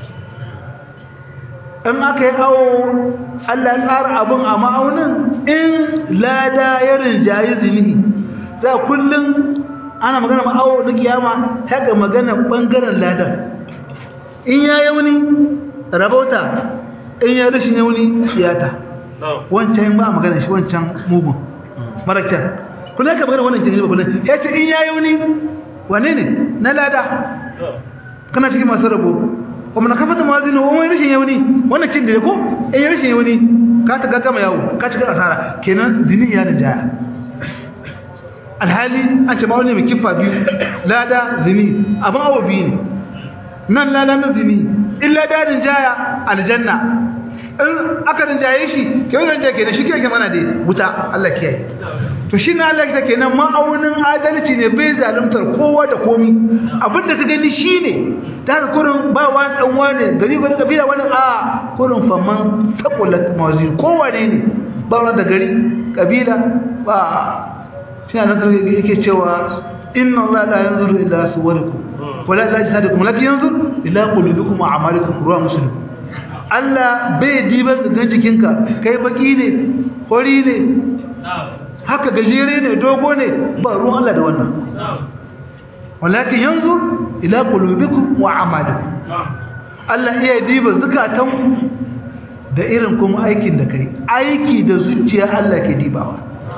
in aka yi awo Allah tsara abin a ma'aunin in lada ya rinjayi zini za kullum ana magana ma'awo na kiyama haka magana ɓangaren ladan in ya yauni rabauta in ya rashin yauni siyata wancan ba a magana shi wancan mugun marakiyar kuna ka magana wannan jirgin bakunan ya ce in ya yauni wane ne na lada kana cikin masu rabo kuma na kafa ta mazini wani rashin yauni wannan kin da ko in ya rashin yauni ka ta gama yawo ka cika asara kenan zini ya da jaya alhali an ce ba wani mai kifa biyu lada zini abin awa biyu ne nan lalamin zini illa dadin jaya aljanna in aka rinjaye shi ke wani rinjaye ke da shi ke mana da wuta Allah kiyaye to shi na Allah take nan ma'aunin adalci ne bai zaluntar kowa da komi abinda ka gani shine ta ga kurin ba wani dan wani gari gari kabila wani a kurin faman taqulat mawazin kowa ne ne ba wani da gari kabila ba shi na nasar yake cewa inna Allah la yanzuru ila suwarikum wala ila jihadikum lakin yanzur ila qulubikum wa a'malikum ruwa muslim Allah bai diban gangan jikinka kai baki ne hori ne haka gajere ne dogo ne ba ruwan Allah da wannan walakin yanzur ila qulubikum wa a'malikum Allah iya diba zakatan da irin kuma aikin da kai aiki da zuciya Allah ke dibawa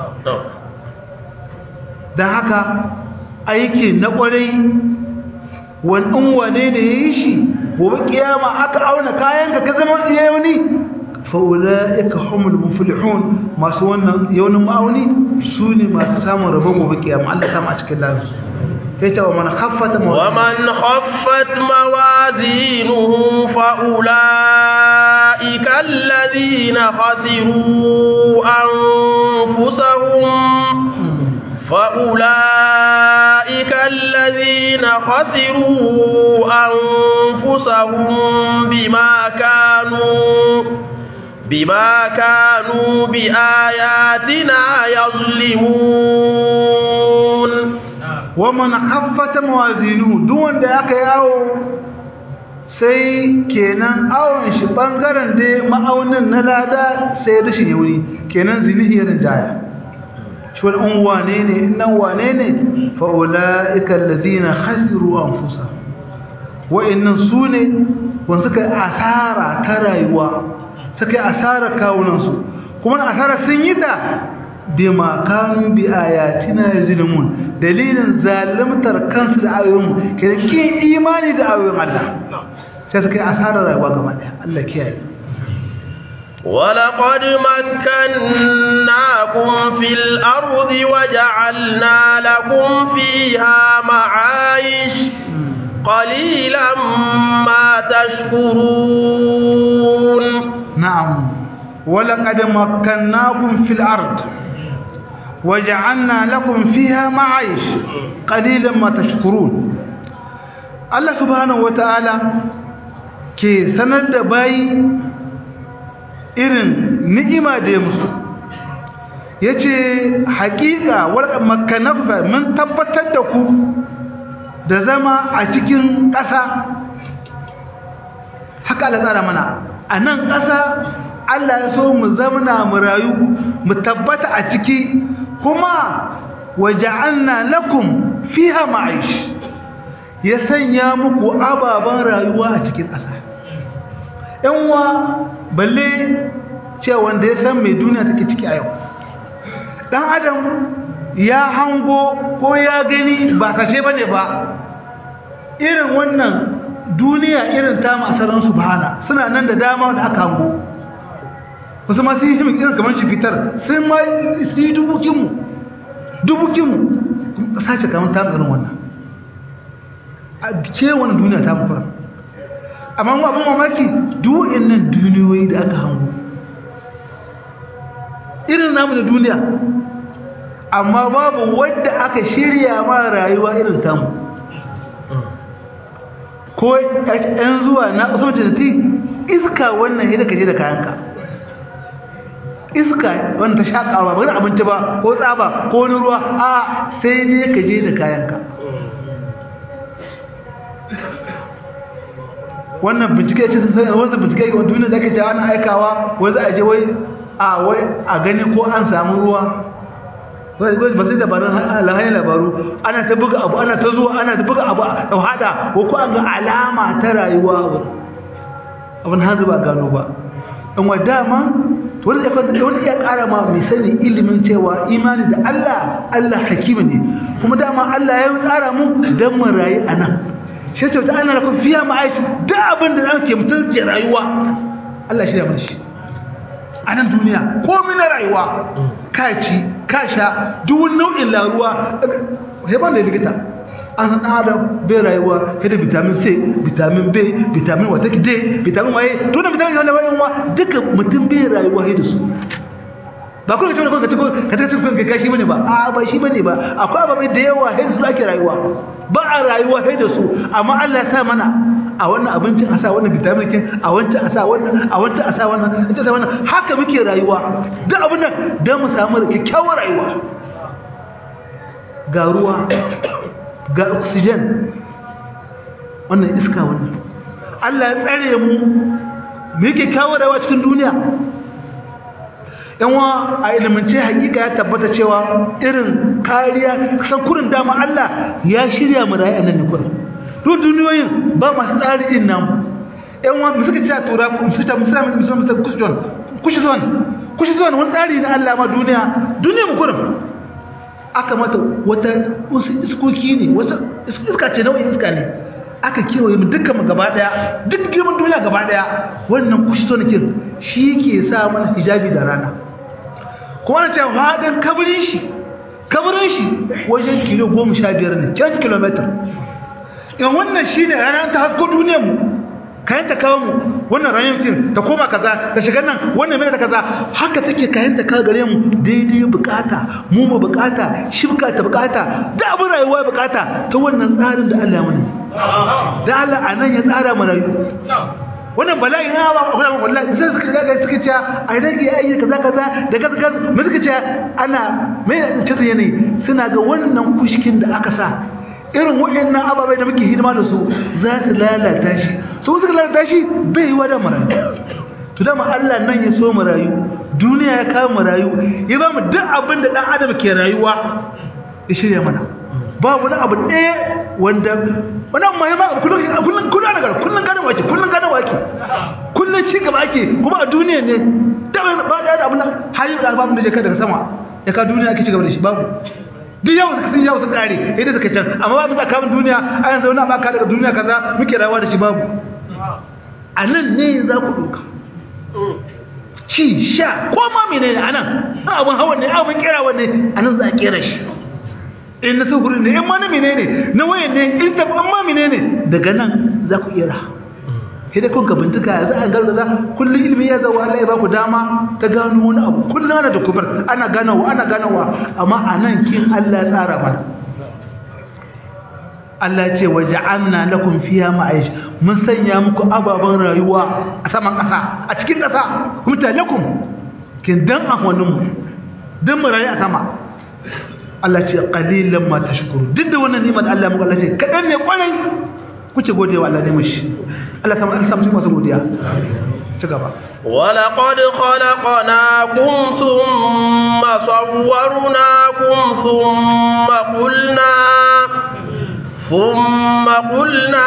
dan haka aiki na kwarai wannan wane ne ya yi shi gobe kiyama aka auna kayanka ka zama yauni faula'ika humul muflihun masu wannan yaunin ma'auni su ne masu samun rabon gobe kiyama Allah sama a cikin lansu sai ta wa man khaffata wa man khaffat mawazinuhu fa ulaika alladhina khasiru anfusahum فأولئك الذين خسروا أنفسهم بما كانوا بما كانوا بآياتنا يظلمون ومن خفت موازينه دون ذاك ياو sai kenan awon shi bangaren dai ma'aunin na lada sai rashin yauni kenan zinihi irin jaya shi wani wane ne nan wane ne fa'ula'ikan ladina hasiru an fusa wa'innan su ne wanda suka yi asara ta rayuwa suka yi asara kawunansu kuma asara sun yi ta bi makanu bi ayatina ya zilimun dalilin zalimtar kansu da ayoyinmu ke da kin imani da ayoyin Allah sai suka yi asara rayuwa gaba ɗaya Allah kiyaye ولقد مكناكم في الأرض وجعلنا لكم فيها معايش قليلا ما تشكرون نعم ولقد مكناكم في الأرض وجعلنا لكم فيها معايش قليلا ما تشكرون الله سبحانه وتعالى ke sanar da bayi irin ni'ima da ya musu ya ce haƙiƙa warƙar makanafa mun tabbatar da ku da zama a cikin ƙasa haka Allah tsara mana a nan ƙasa Allah ya so mu zamana mu rayu mu tabbata a ciki kuma waja'alna lakum fiha ma'ish ya sanya muku ababen rayuwa a cikin ƙasa yanwa balle cewa wanda ya san mai duniya take ciki a yau dan adam ya hango ko ya gani ba kashe bane ba irin wannan duniya irin ta masaran subhana suna nan da dama da aka hango wasu masu yi irin kamar shi fitar sun ma su yi dubukinmu dubukinmu sace kamar ta irin wannan a ce wani duniya ta mukura amma mu abin mamaki duwa'in nan duniyoyi da aka hango irin namu da duniya amma babu wadda aka shirya ma rayuwa irin tamu ko yan zuwa na ƙasar jinati iska wannan yadda ka je da kayanka iska wanda ta shaƙawa ba wani abinci ba ko tsaba ko wani ruwa a sai dai ka je da kayanka wannan bincike ce sun wanzu bincike ga duniya da ake jawa ana aikawa wai za a je wai a wai a gani ko an samu ruwa wai ba sai dabarun lahayin labaru ana ta buga abu ana ta zuwa ana ta buga abu a hada ko ko an ga alama ta rayuwa abin hanzu ba gano ba in wa dama wani ya wani ya kara ma mai sani ilimin cewa imani da Allah Allah hakimi ne kuma dama Allah ya tsara mu dan mu rayu anan shi ce ta ana lakum fiya ma'aish da abin da ake mutum ke rayuwa Allah shi da mun shi a nan duniya komai na rayuwa ka ci ka sha duk wani nau'in laruwa sai ban da likita an san adam bai rayuwa sai da vitamin C vitamin B vitamin wata ki D vitamin waye to da vitamin wanda wani wa duka mutum bai rayuwa sai da su ba kuma kace ka ce ko ka ce ko ka kashi bane ba a ba shi bane ba akwai ababai da yawa sai su ake rayuwa ba a rayuwa sai da su amma Allah ya sa mana a wannan abincin a sa wannan vitamin kin a wancan a sa wannan a wancan a sa wannan ita sa wannan haka muke rayuwa duk abin nan dan mu samu kyakkyawar rayuwa ga ruwa ga oxygen wannan iska wannan Allah ya tsare mu mu yake kawo rayuwa cikin duniya yanwa a ilimance hakika ya tabbata cewa irin kariya san kurin dama Allah ya shirya mu rayu a nan ne kurin duk duniyoyin ba masu tsari din nan yanwa mu suka ce a tura mu suka ce musamman musamman musamman kushton kushton kushton wani tsari na Allah ma duniya duniya mu kurin aka mata wata iskoki ne wasu iska ce nau'in iska ne aka kewaye mu dukkan mu gaba daya duk girman duniya gaba daya wannan kushton kin shi ke sa mana hijabi da rana kuma na cewa haɗin kabarin shi kabarin shi wajen kilo goma sha biyar ne canji kilometer in wannan shi ne ranar ta hasko duniyar mu kayan ta kawo mu wannan ranar mutum ta koma kaza ta shiga nan wannan mai ta kaza haka take kayan ta kawo gare mu daidai bukata mu mu bukata shi bukata bukata da abin rayuwa bukata ta wannan tsarin da Allah ya mana da Allah a nan ya tsara mu rayu wannan bala'i na ba akwai abin wallahi sai suka ga suka ce a rage ayi kaza kaza da kaza kaza me suka ce ana me ce yanayi suna ga wannan kushkin da aka sa irin waɗannan ababai da muke hidima da su za su lalata shi su suka lalata shi bai yi wada marayu to dama Allah nan ya so mu rayu duniya ya kawo mu rayu ya ba mu duk abin da dan adam ke rayuwa ya shirya mana ba wani abu ɗaya wanda wannan muhimman abu kullum kullum kullum ana gara kullum gane wake kullum gane wake kullum ci gaba ake kuma a duniya ne da ba da abin da hayin da babu da je daga sama ya ka duniya ake ci gaba da shi babu duk yau suka sun yau sun kare idan suka can amma babu tsakanin duniya a yanzu wani abaka daga duniya kaza muke rayuwa da shi babu a nan ne za ku ɗauka ci sha ko ma mene ne a nan abin hawan ne abin kera wanne a nan za a kera shi in na sufuri ne in ma na menene na wayan ne in ta in ma menene daga nan za ku iya sai da kun ka bincika za a gargaza kullum ilimi ya zawa Allah ya ba ku dama ta gano wani abu kullum ana da kufar ana ganawa ana ganawa amma a nan kin Allah ya tsara mana Allah ce wa ja'alna lakum fiha ma'ish mun sanya muku ababan rayuwa a saman ƙasa a cikin ƙasa kuma ta lakum kin dan ahwanin mu dan mu rayu a sama Allah ce qalilan ma tashkuru duk da wannan ni'imar Allah muku Allah ce kadan ne kwarai kuke gode wa Allah ne mishi Allah sama Allah sama masu godiya ci gaba ولقد خلقناكم ثم صورناكم ثم قلنا ثم قلنا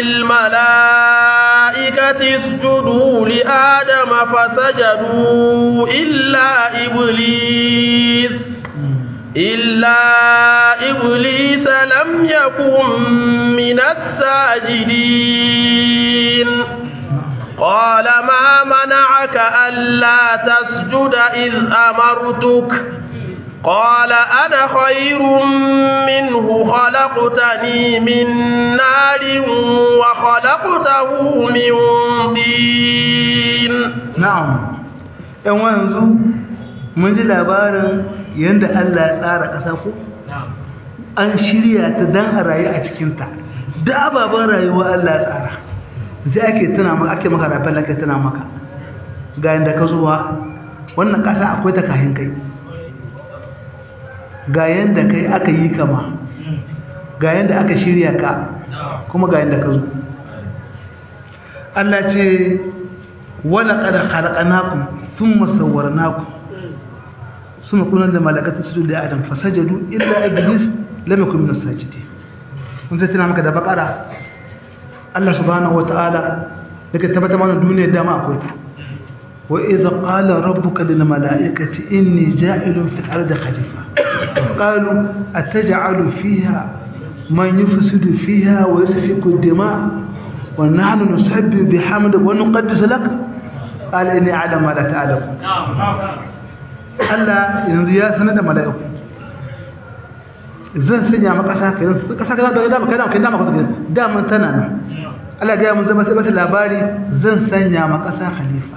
للملائكة اسجدوا لآدم فسجدوا إلا إبليس إلا إبليس لم يكن من الساجدين قال ما منعك ألا تسجد إذ أمرتك قال أنا خير منه خلقتني من نار وخلقته من طين na'am yan wanzu mun ji labarin yadda Allah ya tsara ƙasa ko an shirya ta dan a rayu a cikinta da ababen rayuwa Allah ya tsara sai ake tuna maka ake maka rafin ake tuna maka ga yadda ka zuwa wannan ƙasa akwai ta kahin kai ga yadda kai aka yi kama ga yadda aka shirya ka kuma ga yadda ka zo Allah ce wala qad khalaqnakum thumma sawwarnakum suma kunan da malakatu su da adam fasajadu illa iblis lam yakun min as-sajidin kun zai tana maka da bakara Allah subhanahu wataala yake tabbata mana duniyar dama akwai ta wa idza qala rabbuka lil malaikati inni ja'ilun fil ardi khalifa qalu ataj'alu fiha man yufsidu fiha wa yasfiku ad-dima' wa nahnu nusabbihu bihamdika wa nuqaddisu lak qala inni a'lamu ma la ta'lamu Allah yanzu ya sanar da mala'iku zan sanya maka ƙasa kai ƙasa kana da dama kai dama kai dama kai dama tana nan Allah ga mun zama sai bata labari zan sanya maka ƙasa khalifa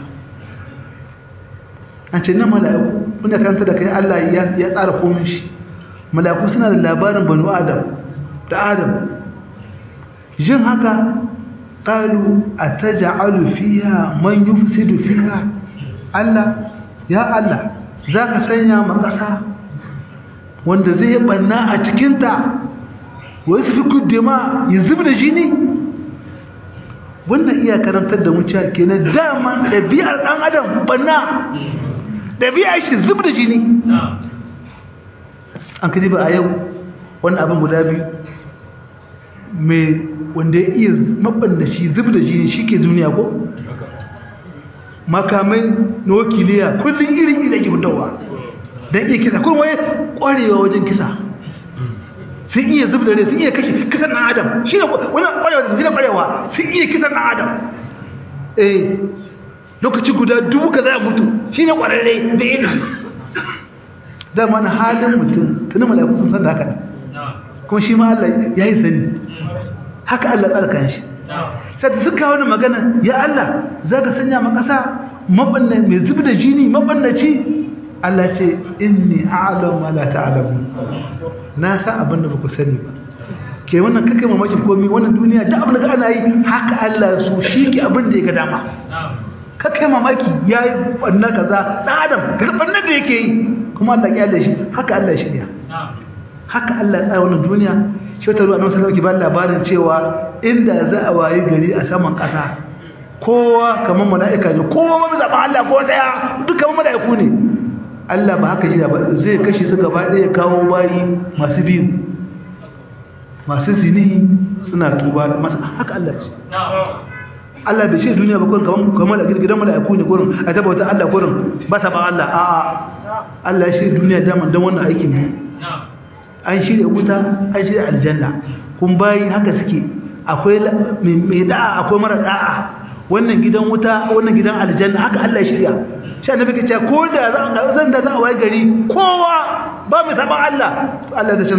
an ce nan mala'iku wanda karanta da kai Allah ya ya tsara komai shi mala'iku suna da labarin banu adam da adam jin haka qalu ataj'alu fiha man yufsidu fiha Allah ya Allah za ka sanya makasa wanda zai yi ɓanna a cikinta wai su fi kuddima ya zub da jini wannan iya karantar da muciya kenan daman ɗabi'ar ɗan adam ɓanna ɗabi'ar shi zub da jini an kaji ba a yau wannan abin guda biyu mai wanda ya iya maɓanda shi zub da jini shi ke duniya ko makamai na wakiliya kullum irin ina ke fitowa don iya kisa kuma wai kwarewa wajen kisa sun iya zub da rai sun iya kashe kisan ɗan adam shi ne wani kwarewa da su gina kwarewa sun iya kisan ɗan adam eh lokaci guda dubu ka za a mutu shi ne kwararre da ina dama na halin mutum tuni mala'iku sun san da haka ne kuma shi ma Allah ya yi sani haka Allah tsarkan shi sai da suka wani magana ya Allah za ka sanya ma ƙasa mabanna mai zubi da jini mabannaci Allah ce inni a'lamu ma la ta'lamun na san abin da baku sani ba ke wannan kake mamakin komai wannan duniya da abin da ana yi haka Allah su shi ke abin da ya ga dama kake mamaki yayi wannan kaza dan adam ga bannan da yake yi kuma Allah ya da shi haka Allah ya shirya haka Allah ya tsaya wannan duniya shi wata ruwa na wasu lauki ba labarin cewa inda za a wayi gari a saman ƙasa kowa kamar mala'ika ne kowa ma zaɓa Allah ko ɗaya duk kamar mala'iku ne Allah ba haka jira ba zai kashe su gaba ɗaya kawo bayi masu biyu masu zini suna tuba masa haka Allah ce Allah bai ce duniya ba kurin kamar gidan mala'iku ne kurin a tabbata Allah kurin ba sa ba Allah a'a Allah ya shi duniya daman don wannan aikin ne an shirya wuta an shirya aljanna kun bayi haka suke akwai mai da'a akwai mara da'a wannan gidan wuta wannan gidan aljanna haka Allah ya shirya shi annabi ke cewa ko da zan da za a waye gari kowa ba mai saban Allah to Allah zai canza ku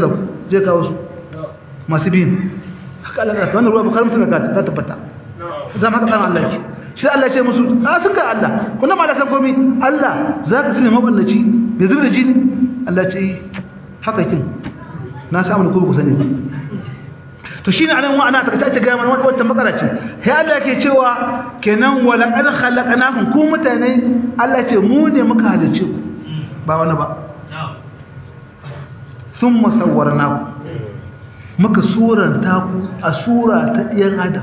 je kawo su masu biyun haka Allah ta wannan ruwa bukari musulun ka ta tabbata zama haka tsarin Allah ke shi Allah ce musu a sun ga Allah kuna ma da san komi Allah za ka sani maballaci mai zubi da jini Allah ce haka kin na samu da kuma ku sani to shine anan wa ana taka ta ga mana wannan bakara ce sai Allah yake cewa kenan wala qad khalaqnakum ku mutane Allah ce mu ne muka halice ku ba wani ba thumma sawwarnakum muka suranta ku a sura ta ɗiyan adam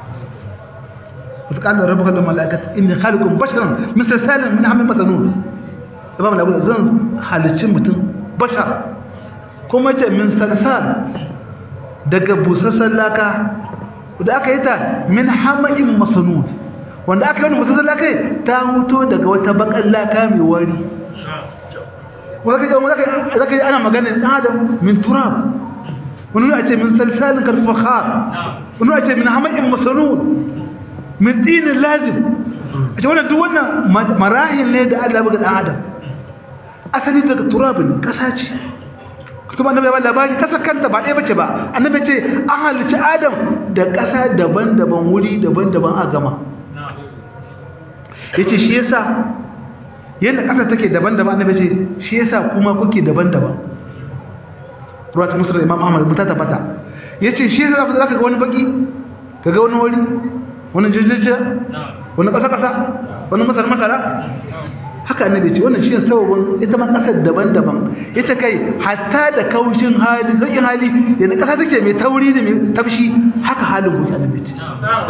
wata ƙalar rabu kallon mala'akat inni halikun basharan min sassalin min hamin masanun da ba mu lagu zan halicci mutum bashar kuma ce min salsal daga busassan laka da aka yi ta min hamain masanun wanda aka yi wani busassan laka ta huto daga wata bakan laka mai wari wanda ka yi ana maganin adam min turab wani a ce min salsalin karfahar wani a ce min hamakin masanun min dinin lazim a ce wannan duk wannan marahin ne da allah buga ɗan adam asali daga turabin ƙasa ce kuma annabi ya labari ƙasa kanta ba ɗaya bace ba annabi ce an halicci adam da ƙasa daban-daban wuri daban-daban a gama ya ce shi yasa yadda ƙasa take daban-daban annabi ce shi yasa kuma kuke daban-daban ruwata musu da imam ahmad ta tabbata ya ce shi za ka ga wani baki ka ga wani wari wani jijjijja wani ƙasa-ƙasa wani masar-masara haka annabi ce wannan shi ne sababin ita ma ƙasar daban-daban ita kai hatta da kaushin hali sauƙin hali yana ƙasa take mai tauri da mai tafshi haka halin kuke annabi ce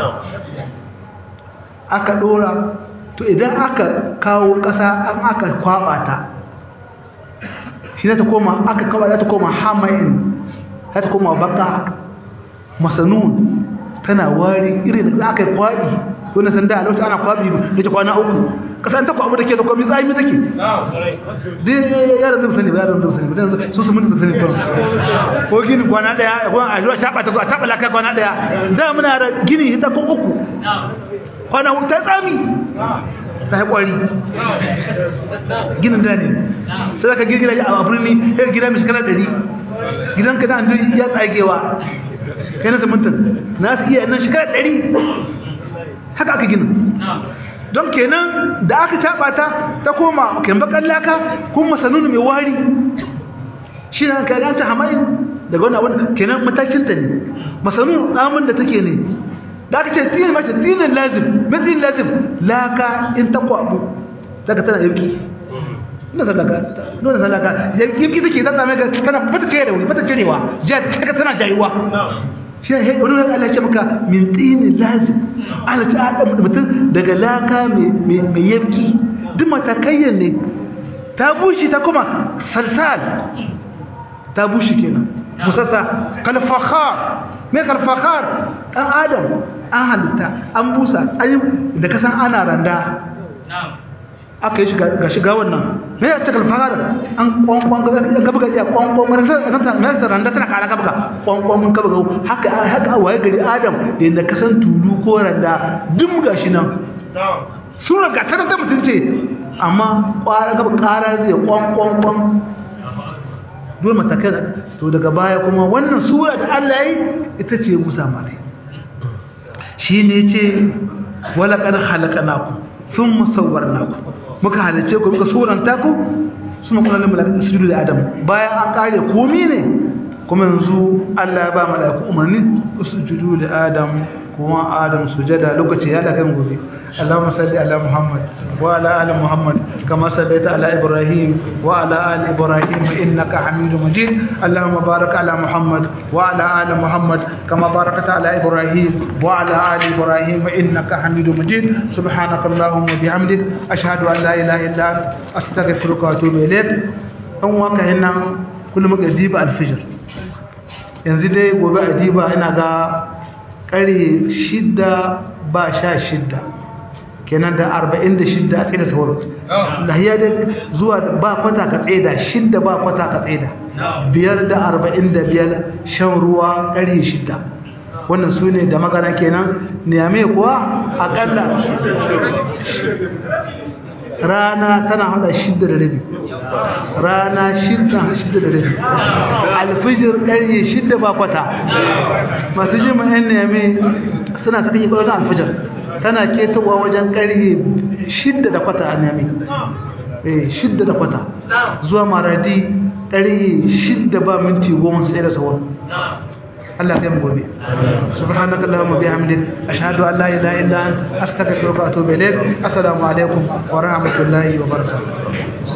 aka ɗora to idan aka kawo ƙasa an aka kwaɓa ta shi za ta koma aka kaba za ta koma hamain za ta koma baka masanun tana wari irin da aka yi kwabi wani sanda a lokacin ana kwabi da ta kwana uku kasan ta kwabi da ke da kwami tsami take zai yaran zai sani ba yaran zai sani ba su su mutu sani kwan ko gini kwana daya kwan a zuwa shaɓa ta taɓa laka kwana daya da muna da gini hita kun uku kwana uku ta tsami ta yi kwari ginin da ne sai ka girgira a birni sai gida mai shekara ɗari gidan ka nan ya tsagewa kai na samuntan na su iya nan shekara ɗari haka aka gina don kenan da aka taɓa ta ta koma kembakan laka kuma sanunu mai wari shi na ka ganta hamayin daga wani abin kenan matakinta ne masanunu tsamin da take ne da aka ce tinin mace tinin lazim mai tinin lazim laka in ta kwabu daga tana yauki ina sadaka nuna sadaka yauki take ta same ka tana bata ce da wuri bata cirewa jiya daga tana jayuwa shi ne wani wani Allah ce maka min tinin lazim ana ce a mutum daga laka mai yauki duk matakayyan ne ta bushe ta kuma salsal ta bushe kenan musassa kalfakhar mai kalfakhar ɗan adam an halitta an busa da kasan ana randa aka yi ga shiga wannan me ya ce kalfakhar an kwankwan gaba ga iya kwankwan marasa randa tana kara gaba ga kwankwan gaba ga haka haka waye gari adam da yadda kasan tulu ko randa dum ga shi nan sura ga ta da mutum ce amma kwara gaba kara zai kwankwan dole matakai to daga baya kuma wannan sura da Allah yi ita ce Musa malai shi ne ce wala qad khalaqnakum thumma sawwarnakum muka halice ku muka suranta ku suma kuna limu lakin sujudu da adam bayan an kare komai ne kuma yanzu Allah ya ba malaiku umarni sujudu da adam kuma adam sujada lokaci ya da kan gobe Allahumma salli ala Muhammad wa ala ali Muhammad kama sallaita ala Ibrahim wa ala ali Ibrahim innaka Hamidum Majid Allahumma barik ala Muhammad wa ala ali Muhammad kama barakta ala Ibrahim wa ala ali Ibrahim innaka Hamidum Majid subhanaka Allahumma bihamdik ashhadu an la ilaha illa anta astaghfiruka wa atubu ilaik an waka hinnan kullum ga diba al-fajr yanzu dai gobe a diba ina ga ƙarhe shidda ba sha shidda kenan da arba'in da shidda a tsaye da sauran lahiya da zuwa ba kwata ka tsaye da shidda ba kwata ka tsaye da biyar da arba'in da biyar shan ruwa ƙarhe shidda wannan su ne da magana kenan niyame kuwa aƙalla rana tana hada shidda da rabi rana shidda shidda da rabi alfijir ƙarye shidda ba kwata masu jima yan neme suna saka yi ƙwararren alfijir tana ketowa wajen ƙarye shidda da kwata a neme eh shidda da kwata zuwa maradi ƙarye shidda ba minti goma sai da sauran Allah ya mu gobe subhanaka allahumma bihamdik ashhadu an la ilaha illa anta astaghfiruka wa atubu ilaik assalamu alaikum wa rahmatullahi wa barakatuh